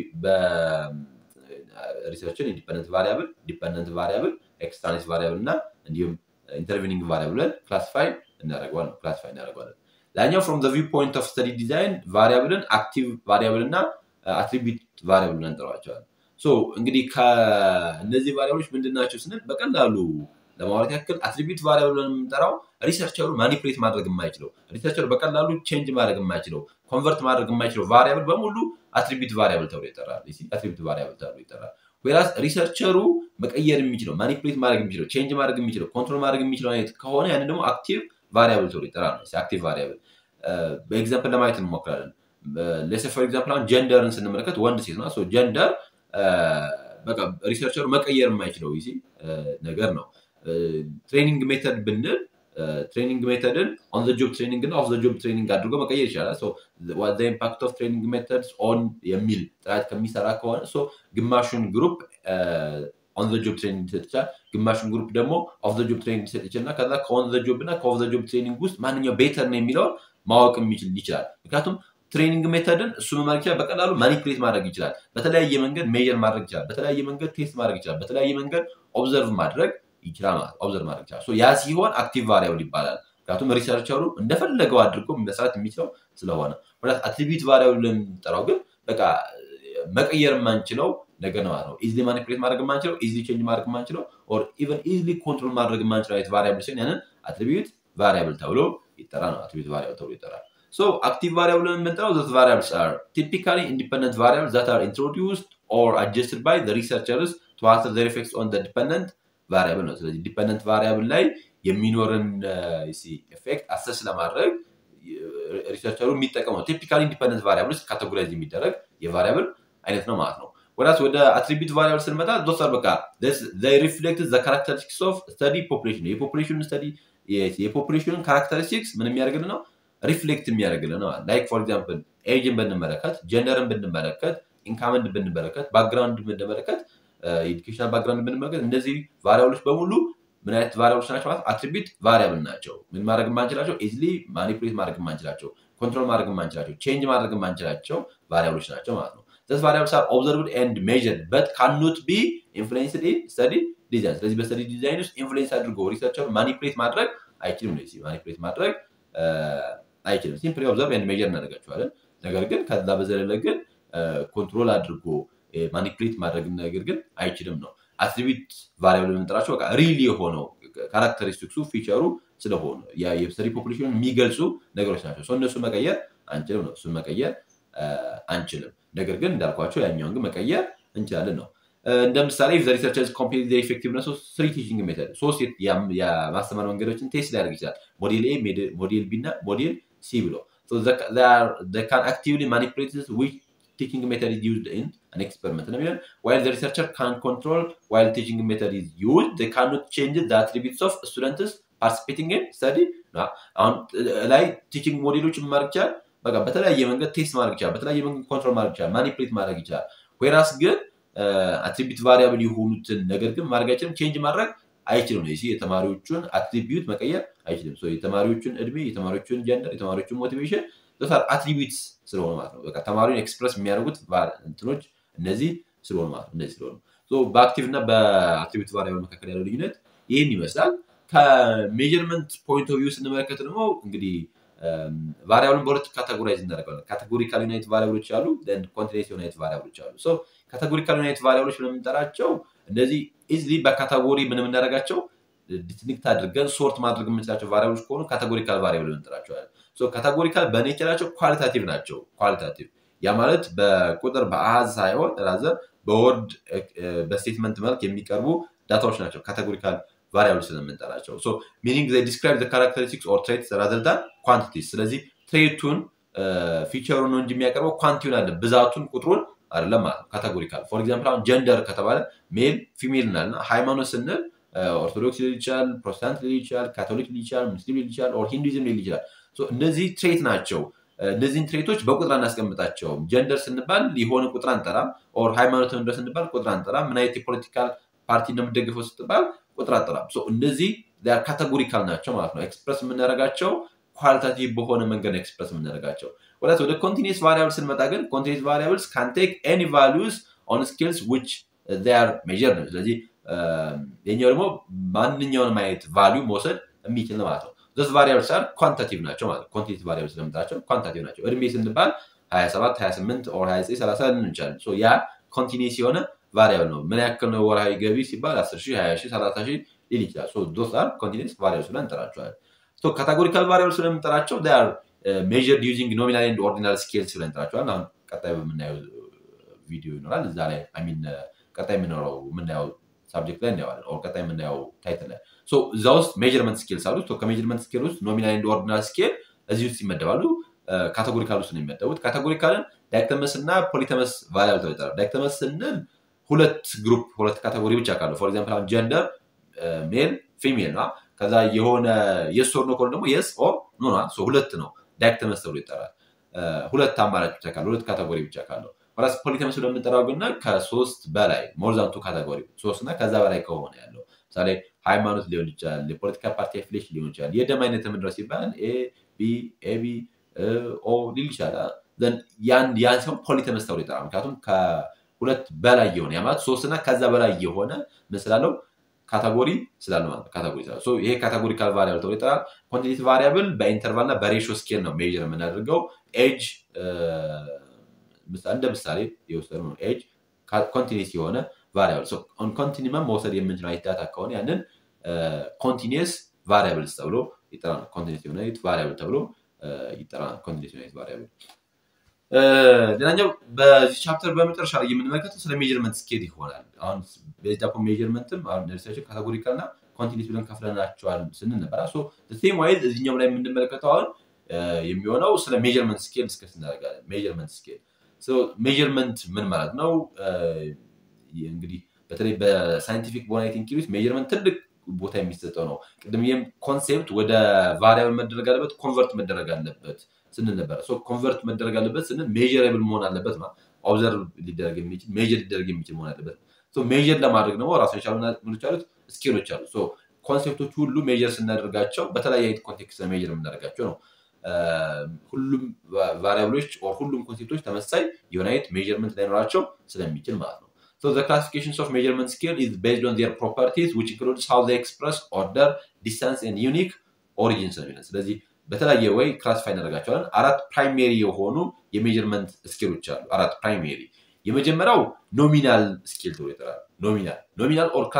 በሪሰርችን ኢንዲፐንደንት ቫሪያብል ዲፐንደንት ቫሪያብል ኤክስትራኔስ ቫሪያብል እና እንዲሁም ኢንተርቪኒንግ ቫሪያብል ብለን ክላሲፋይ እናደርገዋለን ክላሲፋይ እናደርገዋለን ላኛው ፍሮም ቪው ፖይንት ኦፍ ስተዲ ዲዛይን ቫሪያብልን አክቲቭ ቫሪያብል እና አትሪቢዩት ቫሪያብል ብለን እንጠራቸዋለን። እንግዲህ ከእነዚህ ቫሪያብሎች ምንድን ናቸው ስንል በቀላሉ ለማውራት ያክል አትሪቢዩት ቫሪያብል ብለን የምንጠራው ሪሰርቸሩ ማኒፕሌት ማድረግ የማይችለው ሪሰርቸሩ በቀላሉ ቼንጅ ማድረግ የማይችለው ኮንቨርት ማድረግ የማይችለው ቫሪያብል በሙሉ አትሪቢዩት ቫሪያብል ተብሎ ይጠራል። አትሪቢዩት ቫሪያብል ተብሎ ይጠራል። ወይራስ ሪሰርቸሩ መቀየር የሚችለው ማኒፕሌት ማድረግ የሚችለው ቼንጅ ማድረግ የሚችለው ኮንትሮል ማድረግ የሚችለው አይነት ከሆነ ያንን ደግሞ አክቲቭ ቫሪያብል ተብሎ ይጠራል። አክቲቭ ቫሪያብል በኤግዛምፕል ለማየት እንሞክራለን። ሌስ ፎር ኤግዛምፕል አሁን ጀንደርን ስንመለከት ወንድ ሴት ነው። ጀንደር በቃ ሪሰርቸሩ መቀየር የማይችለው ይሲ ነገር ነው። ትሬኒንግ ሜተድ ብንል ትሬኒንግ ሜተድን ኦን ዘ ጆብ ትሬኒንግ እና ኦፍ ዘ ጆብ ትሬኒንግ አድርጎ መቀየር ይቻላል። ኢምፓክት ኦፍ ትሬኒንግ ሜተድስ ኦን የሚል ጥራት ከሚሰራ ከሆነ ግማሹን ግሩፕ ኦን ዘ ጆብ ትሬኒንግ ሊሰጥ ይችላል። ግማሹን ግሩፕ ደግሞ ኦፍ ዘ ጆብ ትሬኒንግ ሊሰጥ ይችላል። ከዛ ከኦን ዘ ጆብ እና ከኦፍ ዘ ጆብ ትሬኒንግ ውስጥ ማንኛው ቤተር ነው የሚለውን ማወቅ የሚችል ይችላል። ምክንያቱም ትሬኒንግ ሜተድን እሱ መማር ይችላል። በቀላሉ ማኒፕሌት ማድረግ ይችላል። በተለያየ መንገድ ሜጀር ማድረግ ይችላል። በተለያየ መንገድ ቴስት ማድረግ ይችላል። በተለያየ መንገድ ኦብዘርቭ ማድረግ ይችላል ማለት ኦብዘርቭ ማድረግ ይችላል። ያ ሲሆን አክቲቭ ቫሪያብል ይባላል። ምክንያቱም ሪሰርቸሩ እንደፈለገው አድርጎ መስራት የሚችለው ስለሆነ አትሪቢዩት ቫሪያብል የምንጠራው ግን በቃ መቀየር የማንችለው ነገር ነው ማለት ነው። ኢዝሊ ማኒፕሌት ማድረግ የማንችለው ኢዝሊ ቼንጅ ማድረግ የማንችለው ኦር ኢቨን ኢዝሊ ኮንትሮል ማድረግ የማንችለው አይነት ቫሪያብል ሲሆን ያንን አትሪቢዩት ቫሪያብል ተብሎ ይጠራል ነው። አትሪቢዩት ቫሪያብል ተብሎ ይጠራል። So active variable የምንጠራው those variables are typically independent variables that are introduced or adjusted by the researchers to alter their effects on the dependent variable ነው። ስለዚህ ዲፐንደንት ቫሪያብል ላይ የሚኖርን ኤፌክት አሰስ ለማድረግ ሪሰርቸሩ የሚጠቀመው ቲፒካሊ ኢንዲፐንደንት ቫሪያብል ውስጥ ካቴጎራይዝ የሚደረግ የቫሪያብል አይነት ነው ማለት ነው። ወዳስ ወደ አትሪቢዩት ቫሪያብል ስንመጣ ዶክተር በቃ ሪፍሌክት ዘ ካራክተሪስቲክስ ኦፍ ስተዲ ፖፕሌሽን የፖፕሌሽን ስተዲ የፖፕሌሽንን ካራክተሪስቲክስ ምን የሚያደርግልን ነው ሪፍሌክት የሚያደርግልን ነው። ላይክ ፎር ኤግዛምፕል ኤጅን ብንመለከት፣ ጀንደርን ብንመለከት፣ ኢንካምን ብንመለከት፣ ባክግራውንድ ብንመለከት፣ ኤዱኬሽናል ባክግራውንድ ብንመለከት እነዚህ ቫሪያብሎች በሙሉ ምን አይነት ቫሪያብሎች ናቸው ማለት አትሪቢዩት ቫሪያብል ናቸው። ምን ማድረግ የማንችላቸው ኢዝሊ ማኒፕሌት ማድረግ የማንችላቸው ኮንትሮል ማድረግ የማንችላቸው ቼንጅ ማድረግ የማንችላቸው ቫሪያብሎች ናቸው ማለት ነው። ዘስ ቫሪያብልስ አር ኦብዘርቭድ ኤንድ ሜዥርድ በት ካኖት ቢ ኢንፍሉዌንስድ ኢን ስተዲ ዲዛይን። ስለዚህ በስተዲ ዲዛይን ውስጥ ኢንፍሉዌንስ አድርጎ ሪሰርቸሩ ማኒፕሌት ማድረግ አይችልም ነው። ማኒፕሌት ማድረግ አይችልም። ሲምፕሊ ኦብዘርቭ ኤንድ ሜዥር እናደርጋቸዋለን። ነገር ግን ከዛ በዘለለ ግን ኮንትሮል አድርጎ ማኒፕሌት ማድረግ ነገር ግን አይችልም ነው። አትሪቢዩት ቫሪያብል የምንጠራቸው በቃ ሪል የሆነው ካራክተሪስቲክሱ ፊቸሩ ስለሆኑ የስተዲ ፖፑሌሽን የሚገልጹ ነገሮች ናቸው። እነሱ መቀየር አንችልም ነው። እሱን መቀየር አንችልም። ነገር ግን እንዳልኳቸው ያኛውን ግን መቀየር እንችላለን ነው። እንደ ምሳሌ ሪሰርቸርስ ኮምፕሊት ኢፌክቲቭነስ ስሪ ቲችንግ ሜተድ ሶስት የማስተማር መንገዶችን ቴስት ሊያደርግ ይችላል። ሞዴል ኤ፣ ሞዴል ቢ እና ሞዴል ሲ ብሎ ካን አክቲቭሊ ማኒፕሌት ዊች teaching method is used in an experiment. While the researcher can control while teaching method is used, they cannot change the attributes of students participating in study. አሁን ላይ ቲችንግ ሞዴሎችን ማድረግ ይችላል። በቃ በተለያየ መንገድ ቴስት ማድረግ ይችላል። በተለያየ መንገድ ኮንትሮል ማድረግ ይችላል። ማኒፕሌት ማድረግ ይችላል። ወይራስ ግን አትሪቢዩት ቫሪያብል የሆኑትን ነገር ግን ማድረግ አይችልም። ቼንጅ ማድረግ አይችልም ነው። የተማሪዎቹን አትሪቢዩት መቀየር አይችልም። የተማሪዎቹን እድሜ፣ የተማሪዎቹን ጀንደር፣ የተማሪዎቹን ሞቲቬሽን አትሪቢዩትስ ስለሆኑ ማለት ነው። በቃ ተማሪውን ኤክስፕረስ የሚያደርጉት እንትኖች እነዚህ ስለሆኑ ማለት ነው። እነዚህ ስለሆኑ በአክቲቭ እና በአትሪቢዩት ቫሪያብል መካከል ያለው ልዩነት ይህን ይመስላል። ከሜጀርመንት ፖይንት ኦፍ ቪው ስንመለከት ደግሞ እንግዲህ ቫሪያብልን በሁለት ካቴጎራይዝ እናደርጋለን። ካቴጎሪካል ዩናይት ቫሪያብሎች አሉ፣ ኮንቲኔንስ ዩናይት ቫሪያብሎች አሉ። ካቴጎሪካል ዩናይት ቫሪያብሎች የምንጠራቸው እነዚህ ኢዝሊ በካቴጎሪ ምን የምናደርጋቸው ዲስቲንክት አድርገን ሶርት ማድረግ የምንችላቸው ቫሪያብሎች ከሆኑ ካቴጎሪካል ቫሪያብል እንጠራቸዋለን። ካቴጎሪካል በኔቸራቸው ኳሊታቲቭ ናቸው። ኳሊታቲቭ ያ ማለት በቁጥር በአሃዝ ሳይሆን ራዘር በወርድ በስቴትመንት መልክ የሚቀርቡ ዳታዎች ናቸው። ካቴጎሪካል ቫሪያብል ስለምንጠራቸው ሚኒንግ ዲስክራይብ ካራክተሪስቲክስ ኦር ትሬትስ ራዘር ዳን ኳንቲቲስ። ስለዚህ ትሬቱን ፊቸሩን ነው እንጂ የሚያቀርበው ኳንቲቲውን አለ ብዛቱን ቁጥሩን አይደለም ማለት ነው። ካቴጎሪካል ፎር ኤግዛምፕል አሁን ጀንደር ከተባለ ሜል ፊሜል እናልና ሃይማኖት ስንል ኦርቶዶክስ ሊል ይችላል፣ ፕሮቴስታንት ሊል ይችላል፣ ካቶሊክ ሊል ይችላል፣ ሙስሊም ሊል ይችላል፣ ኦር ሂንዱይዝም ሊል ይችላል። እነዚህ ትሬት ናቸው። እነዚህን ትሬቶች በቁጥር አናስቀምጣቸውም። ጀንደር ስንባል የሆነ ቁጥር አንጠራም። ኦር ሃይማኖት ምንድን ስንባል ቁጥር አንጠራም። ምን አይነት የፖለቲካል ፓርቲ እንደምደግፈው ስትባል ቁጥር አንጠራም። እነዚህ ካቴጎሪካል ናቸው ማለት ነው። ኤክስፕረስ የምናደርጋቸው ኳሊታቲቭ በሆነ መንገድ ነው ኤክስፕረስ የምናደርጋቸው። ወዳት ወደ ኮንቲኒስ ቫሪያብል ስንመጣ ግን ኮንቲኒስ ቫሪያብልስ ካን ቴክ ኤኒ ቫሉስ ኦን ስኪልስ ዊች ር ሜር ነው። ስለዚህ የኛው ደግሞ ማንኛውንም አይነት ቫሊዩ መውሰድ የሚችል ነው ማለት ነው። ስ ቫሪያብልስ አር ኳንታቲቭ ናቸው ማለት ኮንቲኒቲ ቫሪያብል ስለምንጠራቸው ኳንታቲቭ ናቸው። እድሜ ስንባል 27 28 ኦር 29 30 ልንል እንችላለን። ያ ኮንቲኒስ የሆነ ቫሪያብል ነው። ምን ያክል ነው ወርሃዊ ገቢ ሲባል 10 ሺህ 20 ሺህ 30 ሺህ ሊል ይችላል። ዶስ አር ኮንቲኒስ ቫሪያብል ብለን እንጠራቸዋለን። ካታጎሪካል ቫሪያብል ስለምንጠራቸው ሜዥርድ ዩዚንግ ኖሚናል ኤንድ ኦርዲናል ስኬልስ ብለን እንጠራቸዋለን። አሁን ቀጣይ በምናየው ቪዲዮ ይኖራል። እዛ ላይ ሚን ቀጣይ የምንኖረው የምናየው ሳብጀክት ላይ እናየዋለን። ኦር ቀጣይ የምናየው ታይትል ላይ እዛ ውስጥ ሜዥርመንት ስኬልስ አሉ። ከሜዥርመንት ስኬል ውስጥ ኖሚናል ኤንድ ኦርዲናል ስኬል እዚህ ውስጥ ይመደባሉ። ካቴጎሪካል ውስጥ ነው የሚመደቡት። ካቴጎሪካልን ዳይክተመስ እና ፖሊተመስ ቫሪያብል ተብሎ ይጠራል። ዳይክተመስ ስንል ሁለት ግሩፕ ሁለት ካቴጎሪ ብቻ ካለው ፎር ኤግዛምፕል አሁን ጀንደር ሜል ፊሜል ነው። ከዛ የሆነ የስ ኦር ኖ ከሆነ ደግሞ የስ ኦር ኖ ነው። ሁለት ነው ዳይክተመስ ተብሎ ይጠራል። ሁለት አማራጭ ብቻ ካለው ሁለት ካቴጎሪ ብቻ ካለው ራስ ፖሊተመስ ለምንጠራው ግና ከሶስት በላይ ሞርዛንቱ ካቴጎሪ ሶስት እና ከዛ በላይ ከሆነ ያለው ምሳሌ ሃይማኖት ሊሆን ይችላል፣ የፖለቲካ ፓርቲ አፊሌሽን ሊሆን ይችላል። የደም አይነት የምንድረው ሲባል ኤ ቢ ኤቢ ኦ ሊል ይችላል። ያን ሲሆን ፖሊተመስ ተብሎ ይጠራል። ምክንያቱም ከሁለት በላይ የሆነ ያ ማለት ሶስት እና ከዛ በላይ የሆነ ምን ስላለው ካታጎሪ ስላለ ማለት ካታጎሪ ስላለ ይሄ ካታጎሪካል ቫሪያብል ተብሎ ይጠራል። ኮንቲኒቲ ቫሪያብል በኢንተርቫል እና በሬሾ ስኬል ነው ሜዥር የምናደርገው ኤጅ እንደ ምሳሌ የወሰዱ ነው። ኤጅ ኮንቲኒስ የሆነ ቫሪያብል ኮንቲኒመም መውሰድ የምንችለው አይነት ዳታ ከሆነ ያንን ኮንቲኒስ ቫሪያብልስ ተብሎ ይጠራል። ኮንቲኒስ የሆነ ቫሪያብል ተብሎ ይጠራል። ኮንቲኒስ የሆነ ቫሪያብል ሌላኛው በዚህ ቻፕተር በመጨረሻ ላይ የምንመለከተው ስለ ሜዥርመንት ስኬል ይሆናል። አሁን በጃፖ ሜዥርመንትም አሁን ሪሰርች ካቴጎሪካል እና ኮንቲኒስ ብለን ከፍለናቸዋል ስንል ነበር። ሴም ዋይዝ እዚኛው ላይ የምንመለከተው አሁን የሚሆነው ስለ ሜዥርመንት ስኬል ዲስከስ እናደርጋለን። ሜዥርመንት ስኬል ሜዥርመንት ምን ማለት ነው? እንግዲህ በተለይ በሳይንቲፊክ በሆነ ቲንኪንግ ውስጥ ሜዥርመንት ትልቅ ቦታ የሚሰጠው ነው። ቅድም ይህም ኮንሴፕት ወደ ቫሪያብል መደረግ አለበት፣ ኮንቨርት መደረግ አለበት ስንል ነበረ። ኮንቨርት መደረግ አለበት ስንል ሜዥረብል መሆን አለበት ነው። ኦብዘርቭ ሊደረግ የሚችል ሜዥር ሊደረግ የሚችል መሆን አለበት። ሜዥር ለማድረግ ደግሞ ራሱ የቻሉ ምኖች አሉት ስኬሎች አሉ። ኮንሴፕቶች ሁሉ ሜዥር ስናደርጋቸው በተለያየ አይነት ኮንቴክስት ሜዥር የምናደርጋቸው ነው። ሁሉም ቫሪያብሎች ሁሉም ኮንሴፕቶች ተመሳይ የሆነ አይነት ሜዥርመንት ላይኖራቸው ስለሚችል ማለት ነው። So the classifications of measurement scale is based on their properties, which includes how they express order, distance, and unique origins ነው የሚለን። ስለዚህ በተለያየ ወይ ክላሲፋይ እናደርጋቸዋለን። አራት ፕራይሜሪ የሆኑ የሜዥርመንት ስኬሎች አሉ። አራት ፕራይሜሪ። የመጀመሪያው ኖሚናል ስኬል ተብሎ ይጠራል። ኖሚናል ኖሚናል ኦር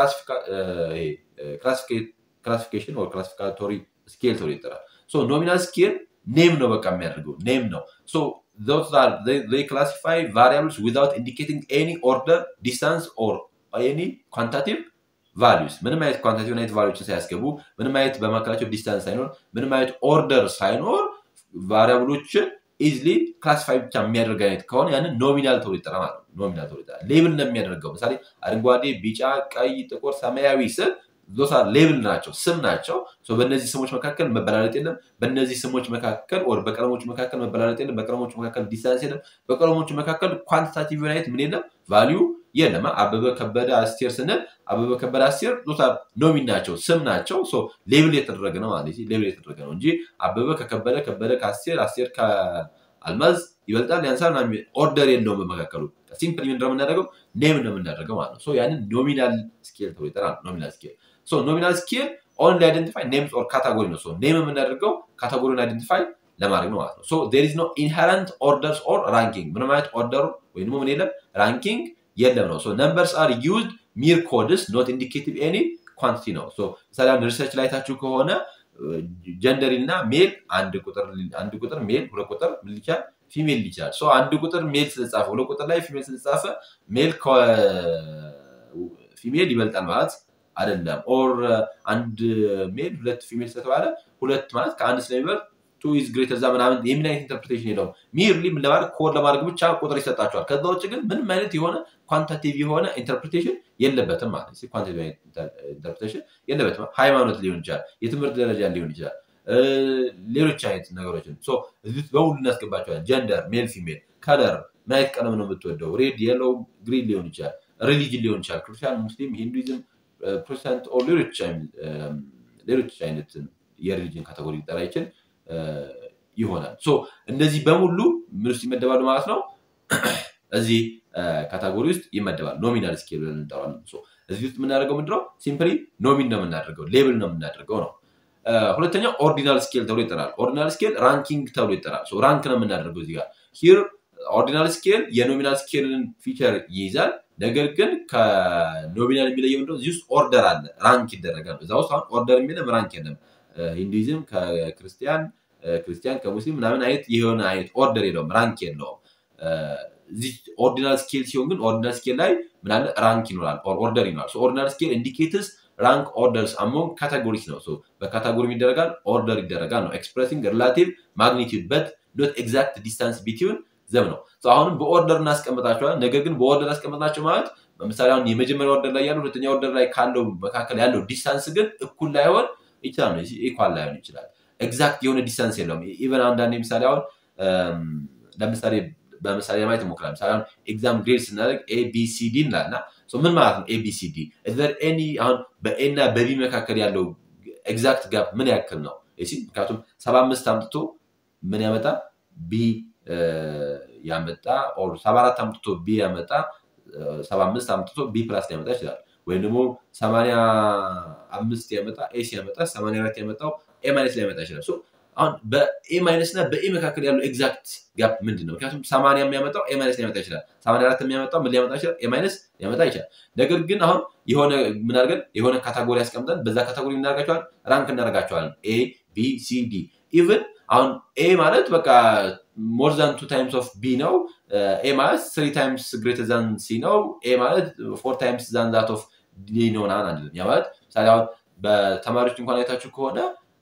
ክላሲፊኬሽን ኦር ክላሲፊካቶሪ ስኬል ተብሎ ይጠራል። ኖሚናል ስኬል ኔም ነው በቃ የሚያደርገው ኔም ነው። those are they, they classify variables without indicating any order, distance, or any quantitative values ምንም አይነት ኳንቲቲቭ አይነት ቫሉዎችን ሳያስገቡ ምንም አይነት በመካከላቸው ዲስታንስ ሳይኖር ምንም አይነት ኦርደር ሳይኖር ቫሪያብሎችን ኢዝሊ ክላሲፋይ ብቻ የሚያደርግ አይነት ከሆነ ያንን ኖሚናል ተብሎ ይጠራ ማለት ነው። ኖሚናል ተብሎ ይጠራ ሌብል እንደሚያደርገው ምሳሌ አረንጓዴ፣ ቢጫ፣ ቀይ፣ ጥቁር፣ ሰማያዊ ስል ዞሳ ሌብል ናቸው፣ ስም ናቸው። በእነዚህ ስሞች መካከል መበላለጥ የለም። በእነዚህ ስሞች መካከል ወር በቀለሞቹ መካከል መበላለጥ የለም። በቀለሞቹ መካከል ዲስታንስ የለም። በቀለሞቹ መካከል ኳንቲታቲቭ ዩናይት ምን የለም፣ ቫሊዩ የለም። አበበ ከበደ አስቴር ስንል አበበ ከበደ አስቴር ዞታ ኖሚን ናቸው፣ ስም ናቸው። ሌብል የተደረገ ነው ማለት ሌብል የተደረገ ነው እንጂ አበበ ከከበደ ከበደ ከአስቴር አስቴር ከአልማዝ ይበልጣል ያንሳል ኦርደር የለውም በመካከሉ። ሲምፕል ምንድን ነው የምናደርገው ኔም ነው የምናደርገው ማለት ነው። ያንን ኖሚናል ስኬል ተብሎ ይጠራል። ኖሚናል ስኬል ኖሚናል ስኬል ኦንሊ አይደንቲፋይ ኔምስ ኦር ካታጎሪ ነው። ኔም የምናደርገው ካታጎሪን አይደንቲፋይ ለማድረግ ነው ማለት ነው። ዜር ኢዝ ኖ ኢንሄረንት ኦርደርስ ኦር ራንኪንግ ምንም አይነት ኦርደሩ ወይም ደግሞ ምን የለም ራንኪንግ የለም ነው። ነምበርስ አር ዩዝድ ሚር ኮድስ ኖት ኢንዲኬቲቭ ኤኒ ኳንቲቲ ነው። ምሳሌ ሪሰርች ላይ ታችሁ ከሆነ ጀንደሪ እና ሜል አንድ ቁጥር ሜል ሁለት ቁጥር ምን ይቻላል ፊሜል ይችላል። አንድ ቁጥር ሜል ስለተጻፈ ሁለት ቁጥር ላይ ፊሜል ስለተጻፈ ሜል ፊሜል ይበልጣል ማለት አይደለም። ኦር አንድ ሜል ሁለት ፊሜል ስለተባለ ሁለት ማለት ከአንድ ስለሚበልጥ ቱ ኢዝ ግሬተር ዛ ምናምን የምን አይነት ኢንተርፕሬቴሽን የለውም። ሚርሊ ምን ለማድረግ ኮድ ለማድረግ ብቻ ቁጥር ይሰጣቸዋል። ከዛ ውጭ ግን ምንም አይነት የሆነ ኳንታቲቭ የሆነ ኢንተርፕሬቴሽን የለበትም ማለት ኳንታቲቭ ኢንተርፕሬቴሽን የለበትም። ሃይማኖት ሊሆን ይችላል፣ የትምህርት ደረጃ ሊሆን ይችላል፣ ሌሎች አይነት ነገሮችን እዚህ በሙሉ እናስገባቸዋለን። ጀንደር፣ ሜል፣ ፊሜል፣ ከለር፣ ምን አይነት ቀለም ነው የምትወደው? ሬድ፣ የሎው፣ ግሪን ሊሆን ይችላል። ሪሊጅን ሊሆን ይችላል፣ ክርስቲያን፣ ሙስሊም፣ ሂንዱይዝም፣ ፕሮቴስታንት ሌሎች አይነት የሪሊጅን ካቴጎሪ ሊጠራ ይችል ይሆናል። እነዚህ በሙሉ ምን ውስጥ ይመደባሉ ማለት ነው? እዚህ ካታጎሪ ውስጥ ይመደባል። ኖሚናል ስኬል ብለን እንጠራዋለን። እዚህ ውስጥ የምናደርገው ምንድነው? ሲምፕሊ ኖሚን ነው የምናደርገው፣ ሌብል ነው የምናደርገው ነው። ሁለተኛው ኦርዲናል ስኬል ተብሎ ይጠራል። ኦርዲናል ስኬል ራንኪንግ ተብሎ ይጠራል። ራንክ ነው የምናደርገው እዚህ ጋር ሂር ኦርዲናል ስኬል የኖሚናል ስኬልን ፊቸር ይይዛል። ነገር ግን ከኖሚናል የሚለየው እንደው እዚህ ውስጥ ኦርደር አለ፣ ራንክ ይደረጋል። እዛ ውስጥ አሁን ኦርደር የሚልም ራንክ የለም። ሂንዱይዝም ከክርስቲያን ክርስቲያን ከሙስሊም ምናምን አይነት የሆነ አይነት ኦርደር የለውም፣ ራንክ የለውም። እዚህ ኦርዲናል ስኬል ሲሆን ግን ኦርዲናል ስኬል ላይ ምናለ ራንክ ይኖራል፣ ኦርደር ይኖራል። ኦርዲናል ስኬል ኢንዲኬትስ ራንክ ኦርደርስ አሞንግ ካታጎሪስ ነው። በካታጎሪ ይደረጋል፣ ኦርደር ይደረጋል ነው። ኤክስፕሬሲንግ ሪላቲቭ ማግኒቲዩድ በት ኖት ኤግዛክት ዲስታንስ ቢትዊን ዘም ነው። አሁንም በኦርደር እናስቀምጣቸዋል። ነገር ግን በኦርደር ያስቀምጥናቸው ማለት ለምሳሌ አሁን የመጀመሪያ ኦርደር ላይ ያለው ሁለተኛ ኦርደር ላይ ካለው መካከል ያለው ዲስታንስ ግን እኩል ላይሆን ይችላል ነው ኢኳል ላይሆን ይችላል። ኤግዛክት የሆነ ዲስታንስ የለውም። ኢቨን አንዳንድ ምሳሌ አሁን ለምሳሌ በምሳሌ ለማየት ሞክራል። ምሳሌ አሁን ኤግዛም ግሬድ ስናደርግ ኤቢሲዲ እንላልና ምን ማለት ነው ኤቢሲዲ? ኤኒ አሁን በኤ እና በቢ መካከል ያለው ኤግዛክት ጋፕ ምን ያክል ነው? ምክንያቱም ሰባ አምስት አምጥቶ ምን ያመጣ ቢ ያመጣ ሰባ አራት አምጥቶ ቢ ያመጣ ሰባ አምስት አምጥቶ ቢ ፕላስ ሊያመጣ ይችላል። ወይም ደግሞ ሰማንያ አምስት ያመጣ ኤ ሲያመጣ ሰማንያ አራት ያመጣው ኤ ማይነስ ሊያመጣ ይችላል። አሁን በኤ ማይነስ እና በኤ መካከል ያለው ኤግዛክት ጋፕ ምንድን ነው? ምክንያቱም ሰማንያ የሚያመጣው ኤ ማይነስ ሊያመጣ ይችላል። ሰማንያ አራት የሚያመጣው ምን ሊያመጣ ይችላል? ኤ ማይነስ ሊያመጣ ይችላል። ነገር ግን አሁን የሆነ ምን አድርገን የሆነ ካታጎሪ ያስቀምጠን በዛ ካታጎሪ እናደርጋቸዋል ራንክ እናደርጋቸዋለን። ኤ ቢ ሲ ዲ ኢቭን አሁን ኤ ማለት በቃ ሞር ዛን ቱ ታይምስ ኦፍ ቢ ነው። ኤ ማለት ስሪ ታይምስ ግሬተር ዛን ሲ ነው። ኤ ማለት ፎር ታይምስ ዛን ዛት ኦፍ ዲ ነው ምናምን አንልም። ያ ማለት ምሳሌ አሁን በተማሪዎች እንኳን አይታችሁ ከሆነ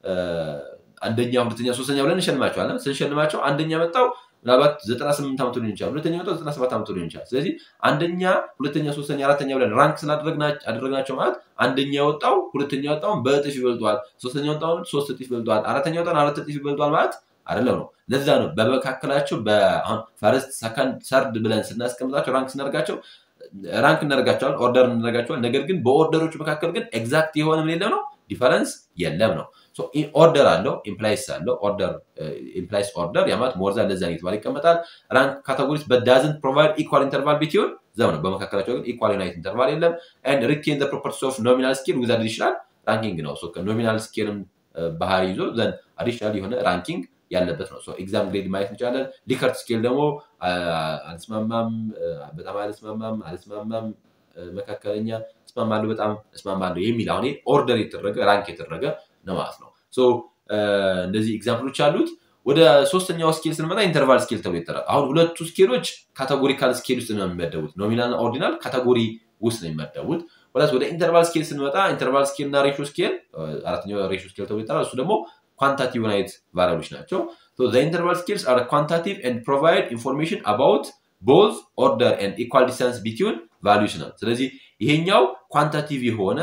አንደኛ፣ ሁለተኛ፣ ሶስተኛ ብለን እንሸልማቸዋለን። ስንሸልማቸው አንደኛ መጣው ምናልባት ዘጠና ስምንት ዓመቱ ሊሆን ይችላል። ሁለተኛ መጣው ዘጠና ሰባት ዓመቱ ሊሆን ይችላል። ስለዚህ አንደኛ፣ ሁለተኛ፣ ሶስተኛ፣ አራተኛ ብለን ራንክ ስላደረግናቸው ማለት አንደኛ የወጣው ሁለተኛ የወጣውን በእጥፍ ይበልጧል፣ ሶስተኛ የወጣውን ሶስት እጥፍ ይበልጧል፣ አራተኛ የወጣውን አራት እጥፍ ይበልጧል ማለት አይደለም ነው። ለዛ ነው በመካከላቸው በአሁን ፈርስት ሰከንድ ሰርድ ብለን ስናስቀምጣቸው ራንክ ስናደርጋቸው ራንክ እናደርጋቸዋል፣ ኦርደር እናደርጋቸዋል። ነገር ግን በኦርደሮቹ መካከል ግን ኤግዛክት የሆነ ምን የለም ነው ዲፈረንስ የለም ነው። ኦርደር አለው ኢምፕላይስ አለው ኦርደር ኢምፕላይስ ኦርደር ያማት ሞርዛ ለዛ የተባለ ይቀመጣል። ራንክ ካቴጎሪስ በዳዝንት ፕሮቫይድ ኢኳል ኢንተርቫል ቢትዊን ዘም ነው። በመካከላቸው ግን ኢኳል ዩናይት ኢንተርቫል የለም። ኤንድ ሪቴን ዘ ፕሮፐርቲስ ኦፍ ኖሚናል ስኬል ዊዝ አዲሽናል ራንኪንግ ነው። ከኖሚናል ስኬልም ባህሪ ይዞ ዘን አዲሽናል የሆነ ራንኪንግ ያለበት ነው። ኤግዛም ግሬድ ማየት እንችላለን። ሊከርት ስኬል ደግሞ አልስማማም፣ በጣም አልስማማም፣ አልስማማም፣ መካከለኛ፣ እስማማለሁ፣ በጣም እስማማለሁ የሚል አሁን ኦርደር የተደረገ ራንክ የተደረገ ነው ማለት ነው። እንደዚህ ኤግዛምፕሎች አሉት። ወደ ሶስተኛው ስኬል ስንመጣ ኢንተርቫል ስኬል ተብሎ ይጠራል። አሁን ሁለቱ ስኬሎች ካቴጎሪካል ስኬል ውስጥ ነው የሚመደቡት። ኖሚናል እና ኦርዲናል ካቴጎሪ ውስጥ ነው የሚመደቡት። ወደ ወደ ኢንተርቫል ስኬል ስንመጣ ኢንተርቫል ስኬል እና ሬሾ ስኬል አራተኛው ሬሾ ስኬል ተብሎ ይጠራል። እሱ ደግሞ ኳንታቲቭ ዩናይት ቫሪያብሎች ናቸው። ኢንተርቫል ስኬልስ አር ኳንታቲቭ ኤንድ ፕሮቫይድ ኢንፎርሜሽን አባውት ቦዝ ኦርደር ኤንድ ኢኳል ዲስታንስ ቢትዊን ቫሊዩስ ነው። ስለዚህ ይሄኛው ኳንታቲቭ የሆነ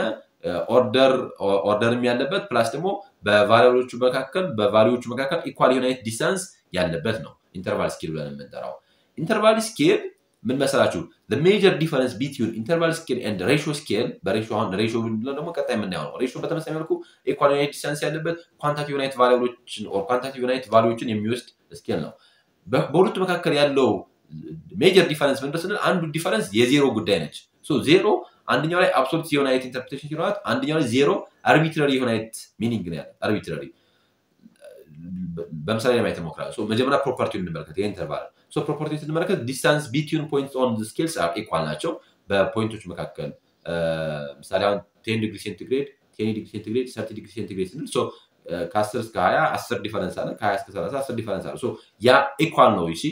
ኦርደርም ያለበት ፕላስ ደግሞ በቫሪያብሎቹ መካከል በቫሊዎቹ መካከል ኢኳል ዩናይት ዲስታንስ ያለበት ነው ኢንተርቫል ስኬል ብለን የምንጠራው። ኢንተርቫል ስኬል ምን መሰላችሁ? ሜጀር ዲፈረንስ ቢትዊን ኢንተርቫል ስኬል ኤንድ ሬሾ ስኬል በሬሾ አሁን ሬሾ ብንለው ደግሞ ቀጣይ የምናየው ነው። ሬሾ በተመሳሳይ መልኩ ኢኳል ዩናይት ዲስታንስ ያለበት ኳንታቲቭ ዩናይት ቫሊዎችን ኦር ኳንታቲቭ ዩናይት ቫሊዎችን የሚወስድ ስኬል ነው። በሁለቱ መካከል ያለው ሜጀር ዲፈረንስ ምንድን ስንል አንዱ ዲፈረንስ የዜሮ ጉዳይ ነች። ዜሮ አንደኛው ላይ አብሶሉት የሆነ አይነት ኢንተርፕሬቴሽን ሲኖራት፣ አንደኛው ላይ ዜሮ አርቢትራሪ የሆነ አይነት ሚኒንግ ነው ያለ አርቢትራሪ በምሳሌ ለማየት ሞክራለሁ። መጀመሪያ ፕሮፐርቲውን እንመለከት። የኢንተርቫል ፕሮፐርቲ ስንመለከት ዲስታንስ ቢትዊን ፖይንት ኦን ስኬልስ አር ኢኳል ናቸው። በፖይንቶች መካከል ምሳሌ አሁን ቴን ዲግሪ ሴንቲግሬድ ቴን ዲግሪ ሴንቲግሬድ ሰርቲ ዲግሪ ሴንቲግሬድ ስንል ከአስር እስከ ሀያ አስር ዲፈረንስ አለ። ከሀያ እስከ ሰላሳ አስር ዲፈረንስ አለ። ያ ኢኳል ነው። ይሲ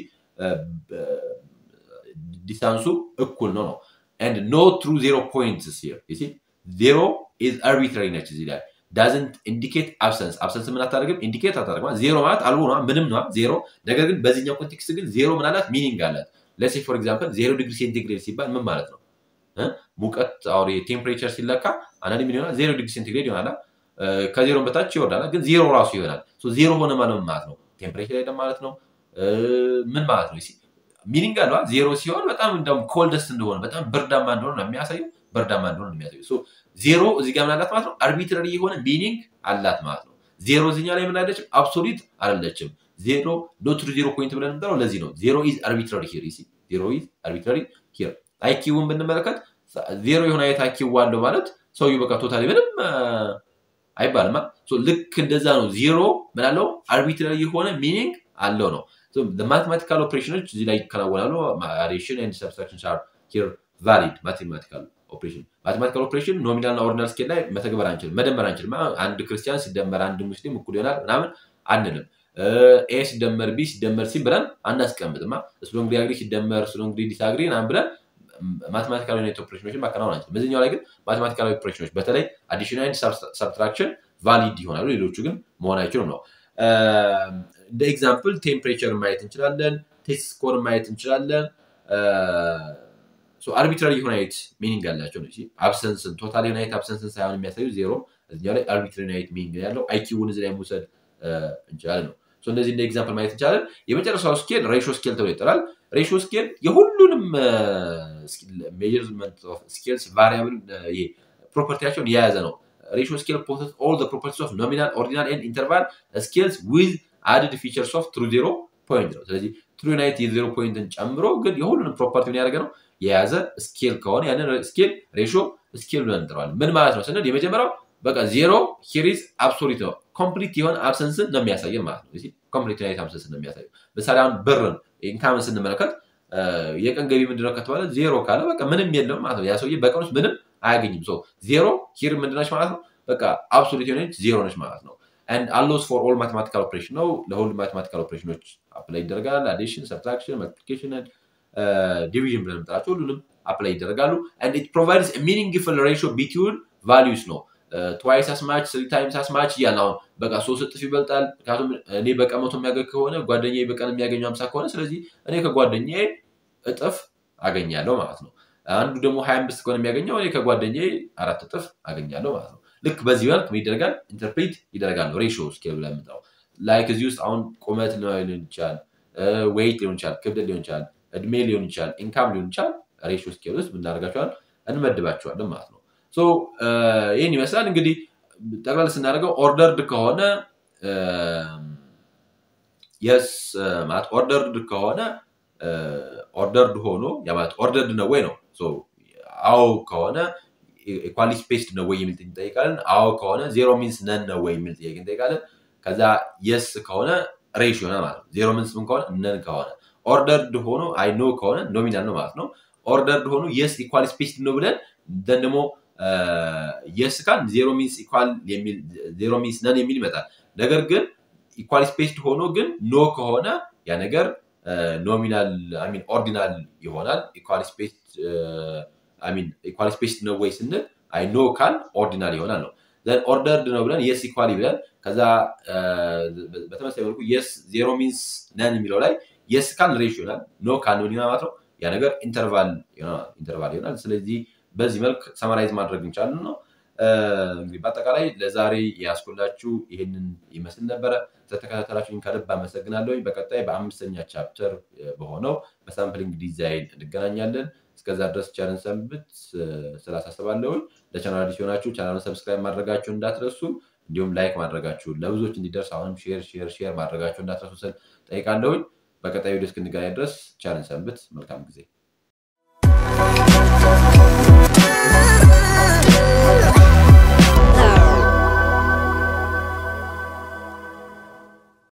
ዲስታንሱ እኩል ነው ነው ኤንድ ኖ ትሩ ዜሮ ፖይንትስ ሂር ዩ ሲ ዜሮ ኢዝ አርቢትራሪ ነች እዚህ ላይ ዳዝንት ኢንዲኬት አብሰንስ አብሰንስ ምን አታደርግም ኢንዲኬት አታደርግም ዜሮ ማለት አልቦ ነዋ ምንም ነዋ ዜሮ ነገር ግን በዚህኛው ኮንቴክስት ግን ዜሮ ምን አላት ሚኒንግ አላት ለሴ ፎር ኤግዛምፕል ዜሮ ዲግሪ ሴንቲግሬድ ሲባል ምን ማለት ነው ሙቀት አሁን ቴምፕሬቸር ሲለካ አንዳንድ ምን ይሆናል ዜሮ ዲግሪ ሴንቲግሬድ ይሆናል ከዜሮን በታች ይወርዳል ግን ዜሮ ራሱ ይሆናል ዜሮ ሆነ ማለት ምን ማለት ነው ቴምፕሬቸር የለም ማለት ነው ምን ማለት ነው ሚኒንግ አለ ዜሮ ሲሆን በጣም እንደውም ኮልደስት እንደሆነ በጣም ብርዳማ እንደሆነ ነው የሚያሳየው ብርዳማ እንደሆነ ነው የሚያሳየው ዜሮ እዚህ ጋር ምን አላት ማለት ነው አርቢትራሪ የሆነ ሚኒንግ አላት ማለት ነው ዜሮ እዚኛ ላይ ምን አለችም አብሶሊት አይደለችም ዜሮ ዶትሩ ዜሮ ፖይንት ብለን የምንጠራው ለዚህ ነው ዜሮ ኢዝ አርቢትራሪ ሂር ሲ ዜሮ ኢዝ አርቢትራሪ ሂር አይኪውን ብንመለከት ዜሮ የሆነ አይነት አይኪው አለው ማለት ሰውዬው በቃ ቶታሊ ምንም አይባልማ። ልክ እንደዛ ነው። ዜሮ ምናለው አርቢትራሪ የሆነ ሚኒንግ አለው ነው። ማቴማቲካል ኦፕሬሽኖች እዚህ ላይ ይከናወናሉ። አዲሽን ኤንድ ሰብስትራክሽን አር ሂር ቫሊድ ማቴማቲካል ኦፕሬሽን ማቴማቲካል ኦፕሬሽን ኖሚናል እና ኦርዲናል ስኬል ላይ መተግበር አንችልም፣ መደመር አንችልም። አንድ ክርስቲያን ሲደመር አንድ ሙስሊም እኩል ይሆናል ምናምን አንልም። ኤ ሲደመር ቢ ሲደመር ሲ ብለን አናስቀምጥማ። ስሎንግሪ አግሪ ሲደመር ስሎንግሪ ዲስአግሪ ምናምን ብለን ማቴማቲካል ዩኒት ኦፕሬሽኖችን ማከናወን አንችልም። በዚህኛው ላይ ግን ማቴማቲካል ኦፕሬሽኖች በተለይ አዲሽን ኤንድ ሰብትራክሽን ቫሊድ ይሆናሉ፣ ሌሎቹ ግን መሆን አይችሉም ነው። እንደ ኤግዛምፕል ቴምፕሬቸር ማየት እንችላለን፣ ቴስት ስኮር ማየት እንችላለን። አርቢትራሪ ዩናይት ሚኒንግ ያላቸው ነው። አብሰንስን ቶታል ዩናይት አብሰንስን ሳይሆን የሚያሳዩ ዜሮ እዚኛው ላይ አርቢትራሪ ዩናይት ሚኒንግ ያለው አይኪውን እዚህ ላይ መውሰድ እንችላለን ነው። እንደዚህ እንደ ኤግዛምፕል ማየት እንችላለን። የመጨረሻው ስኬል ሬሾ ስኬል ተብሎ ይጠራል። ሬሾ ስኬል የሁሉንም ሜዥርመንት ኦፍ ስኬልስ ቫሪያብል ፕሮፐርቲያቸውን የያዘ ነው። ሬሾ ስኬል ፖሰስ ኦል ፕሮፐርቲስ ኦፍ ኖሚናል ኦርዲናል ኤንድ ኢንተርቫል ስኬልስ ዊዝ አድድ ፊቸርስ ኦፍ ትሩ ዜሮ ፖይንት ነው። ስለዚህ ትሩ ዩናይት የዜሮ ፖይንትን ጨምሮ ግን የሁሉንም ፕሮፐርቲ ምን ያደረገ ነው የያዘ ስኬል ከሆነ ያንን ስኬል ሬሾ ስኬል ብለን እንጠራዋለን። ምን ማለት ነው ስንል የመጀመሪያው በቃ ዜሮ ሂሪዝ አብሶሊት ነው። ኮምፕሊት የሆነ አብሰንስን ነው የሚያሳየን ማለት ነው። ኮምፕሊት ዩናይት አብሰንስን ነው የሚያሳየው። ምሳሌ አሁን ብርን ኢንካምን ስንመለከት የቀን ገቢ ምንድነው ከተባለ ዜሮ ካለ በቃ ምንም የለም ማለት ነው። ያ ሰውዬ በቀን ውስጥ ምንም አያገኝም። ዜሮ ሂር ምንድነች ማለት ነው? በቃ አብሶሉት የሆነች ዜሮ ነች ማለት ነው። አንድ አሎስ ፎር ኦል ማቴማቲካል ኦፕሬሽን ነው። ለሁሉም ማቴማቲካል ኦፕሬሽኖች አፕላይ ይደረጋል። አዲሽን፣ ሰብትራክሽን፣ መልቲፕሊኬሽን፣ ዲቪዥን ብለን የምንጠራቸው ሁሉንም አፕላይ ይደረጋሉ። አንድ ኢት ፕሮቫይድስ ሚኒንግፉል ሬሽዮ ቢትዊን ቫሊዩስ ነው። ትዋይስ አስማች ስሪ ታይምስ አስማች እያለ አሁን በቃ ሶስት እጥፍ ይበልጣል። ምክንያቱም እኔ በቀን መቶ የሚያገኝ ከሆነ ጓደኛ በቀን የሚያገኘው ሀምሳ ከሆነ ስለዚህ እኔ ከጓደኛ እጥፍ አገኛለሁ ማለት ነው። አንዱ ደግሞ ሀያ አምስት ከሆነ የሚያገኘው እኔ ከጓደኛ አራት እጥፍ አገኛለሁ ማለት ነው። ልክ በዚህ መልክ ይደረጋል፣ ኢንተርፕሬት ይደረጋል። ሬሾ ስኬል ብለን የምንጠራው ላይክ እዚህ ውስጥ አሁን ቁመት ሊሆን ይችላል፣ ዌይት ሊሆን ይችላል፣ ክብደት ሊሆን ይችላል፣ እድሜ ሊሆን ይችላል፣ ኢንካም ሊሆን ይችላል። ሬሾ ስኬል ውስጥ ምናደርጋቸዋል እንመድባቸዋለን ማለት ነው። ይህን ይመስላል እንግዲህ ጠቅላላ ስናደርገው ኦርደርድ ከሆነ የስ ማለት ኦርደርድ ከሆነ ኦርደርድ ሆኖ ማለት ኦርደርድ ነው ወይ ነው። አዎ ከሆነ ኢኳሊ ስፔስድ ነው ወይ የሚል እንጠይቃለን። አዎ ከሆነ ዜሮ ሚንስ ነን ነው ወይ የሚል ጥያቄ እንጠይቃለን። ከዛ የስ ከሆነ ሬሽዮ ነው ማለት ነው። ዜሮ ሚንስ ምን ከሆነ ነን ከሆነ ኦርደርድ ሆኖ አይ ኖ ከሆነ ኖሚናል ነው ማለት ነው። ኦርደርድ ሆኖ የስ ኢኳሊ ስፔስድ ነው ብለን ደን ደግሞ የስ ካል ዜሮ ሚንስ ኢኳል የሚል ዜሮ ሚንስ ነን የሚል ይመጣል። ነገር ግን ኢኳል ስፔስድ ሆኖ ግን ኖ ከሆነ ያ ነገር ኖሚናል ሚን ኦርዲናል ይሆናል። ኢኳል ስፔስድ ሚን ኢኳል ስፔስድ ነው ወይ ስንል አይ ኖ ካል ኦርዲናል ይሆናል ነው። ዘን ኦርደርድ ነው ብለን የስ ኢኳሊ ብለን ከዛ በተመሳሳይ መልኩ የስ ዜሮ ሚንስ ነን የሚለው ላይ የስ ካል ሬሽ ይሆናል። ኖ ካል ምን ማለት ነው ያ ነገር ኢንተርቫል ይሆናል። ስለዚህ በዚህ መልክ ሰማራይዝ ማድረግ እንችላለን ነው። እንግዲህ በአጠቃላይ ለዛሬ ያስኩላችሁ ይህንን ይመስል ነበረ። ስለተከታተላችሁኝ ከልብ አመሰግናለሁ። በቀጣይ በአምስተኛ ቻፕተር በሆነው በሳምፕሊንግ ዲዛይን እንገናኛለን። እስከዛ ድረስ ቻለን ሰንብት ስላሳስባለሁኝ። ለቻናል አዲስ የሆናችሁ ቻናሉን ሰብስክራይብ ማድረጋችሁ እንዳትረሱ፣ እንዲሁም ላይክ ማድረጋችሁ ለብዙዎች እንዲደርስ አሁንም ሼር ሼር ሼር ማድረጋችሁ እንዳትረሱ ስል ጠይቃለሁኝ። በቀጣይ ቪዲዮ እስክንገናኝ ድረስ ቻለን ሰንብት። መልካም ጊዜ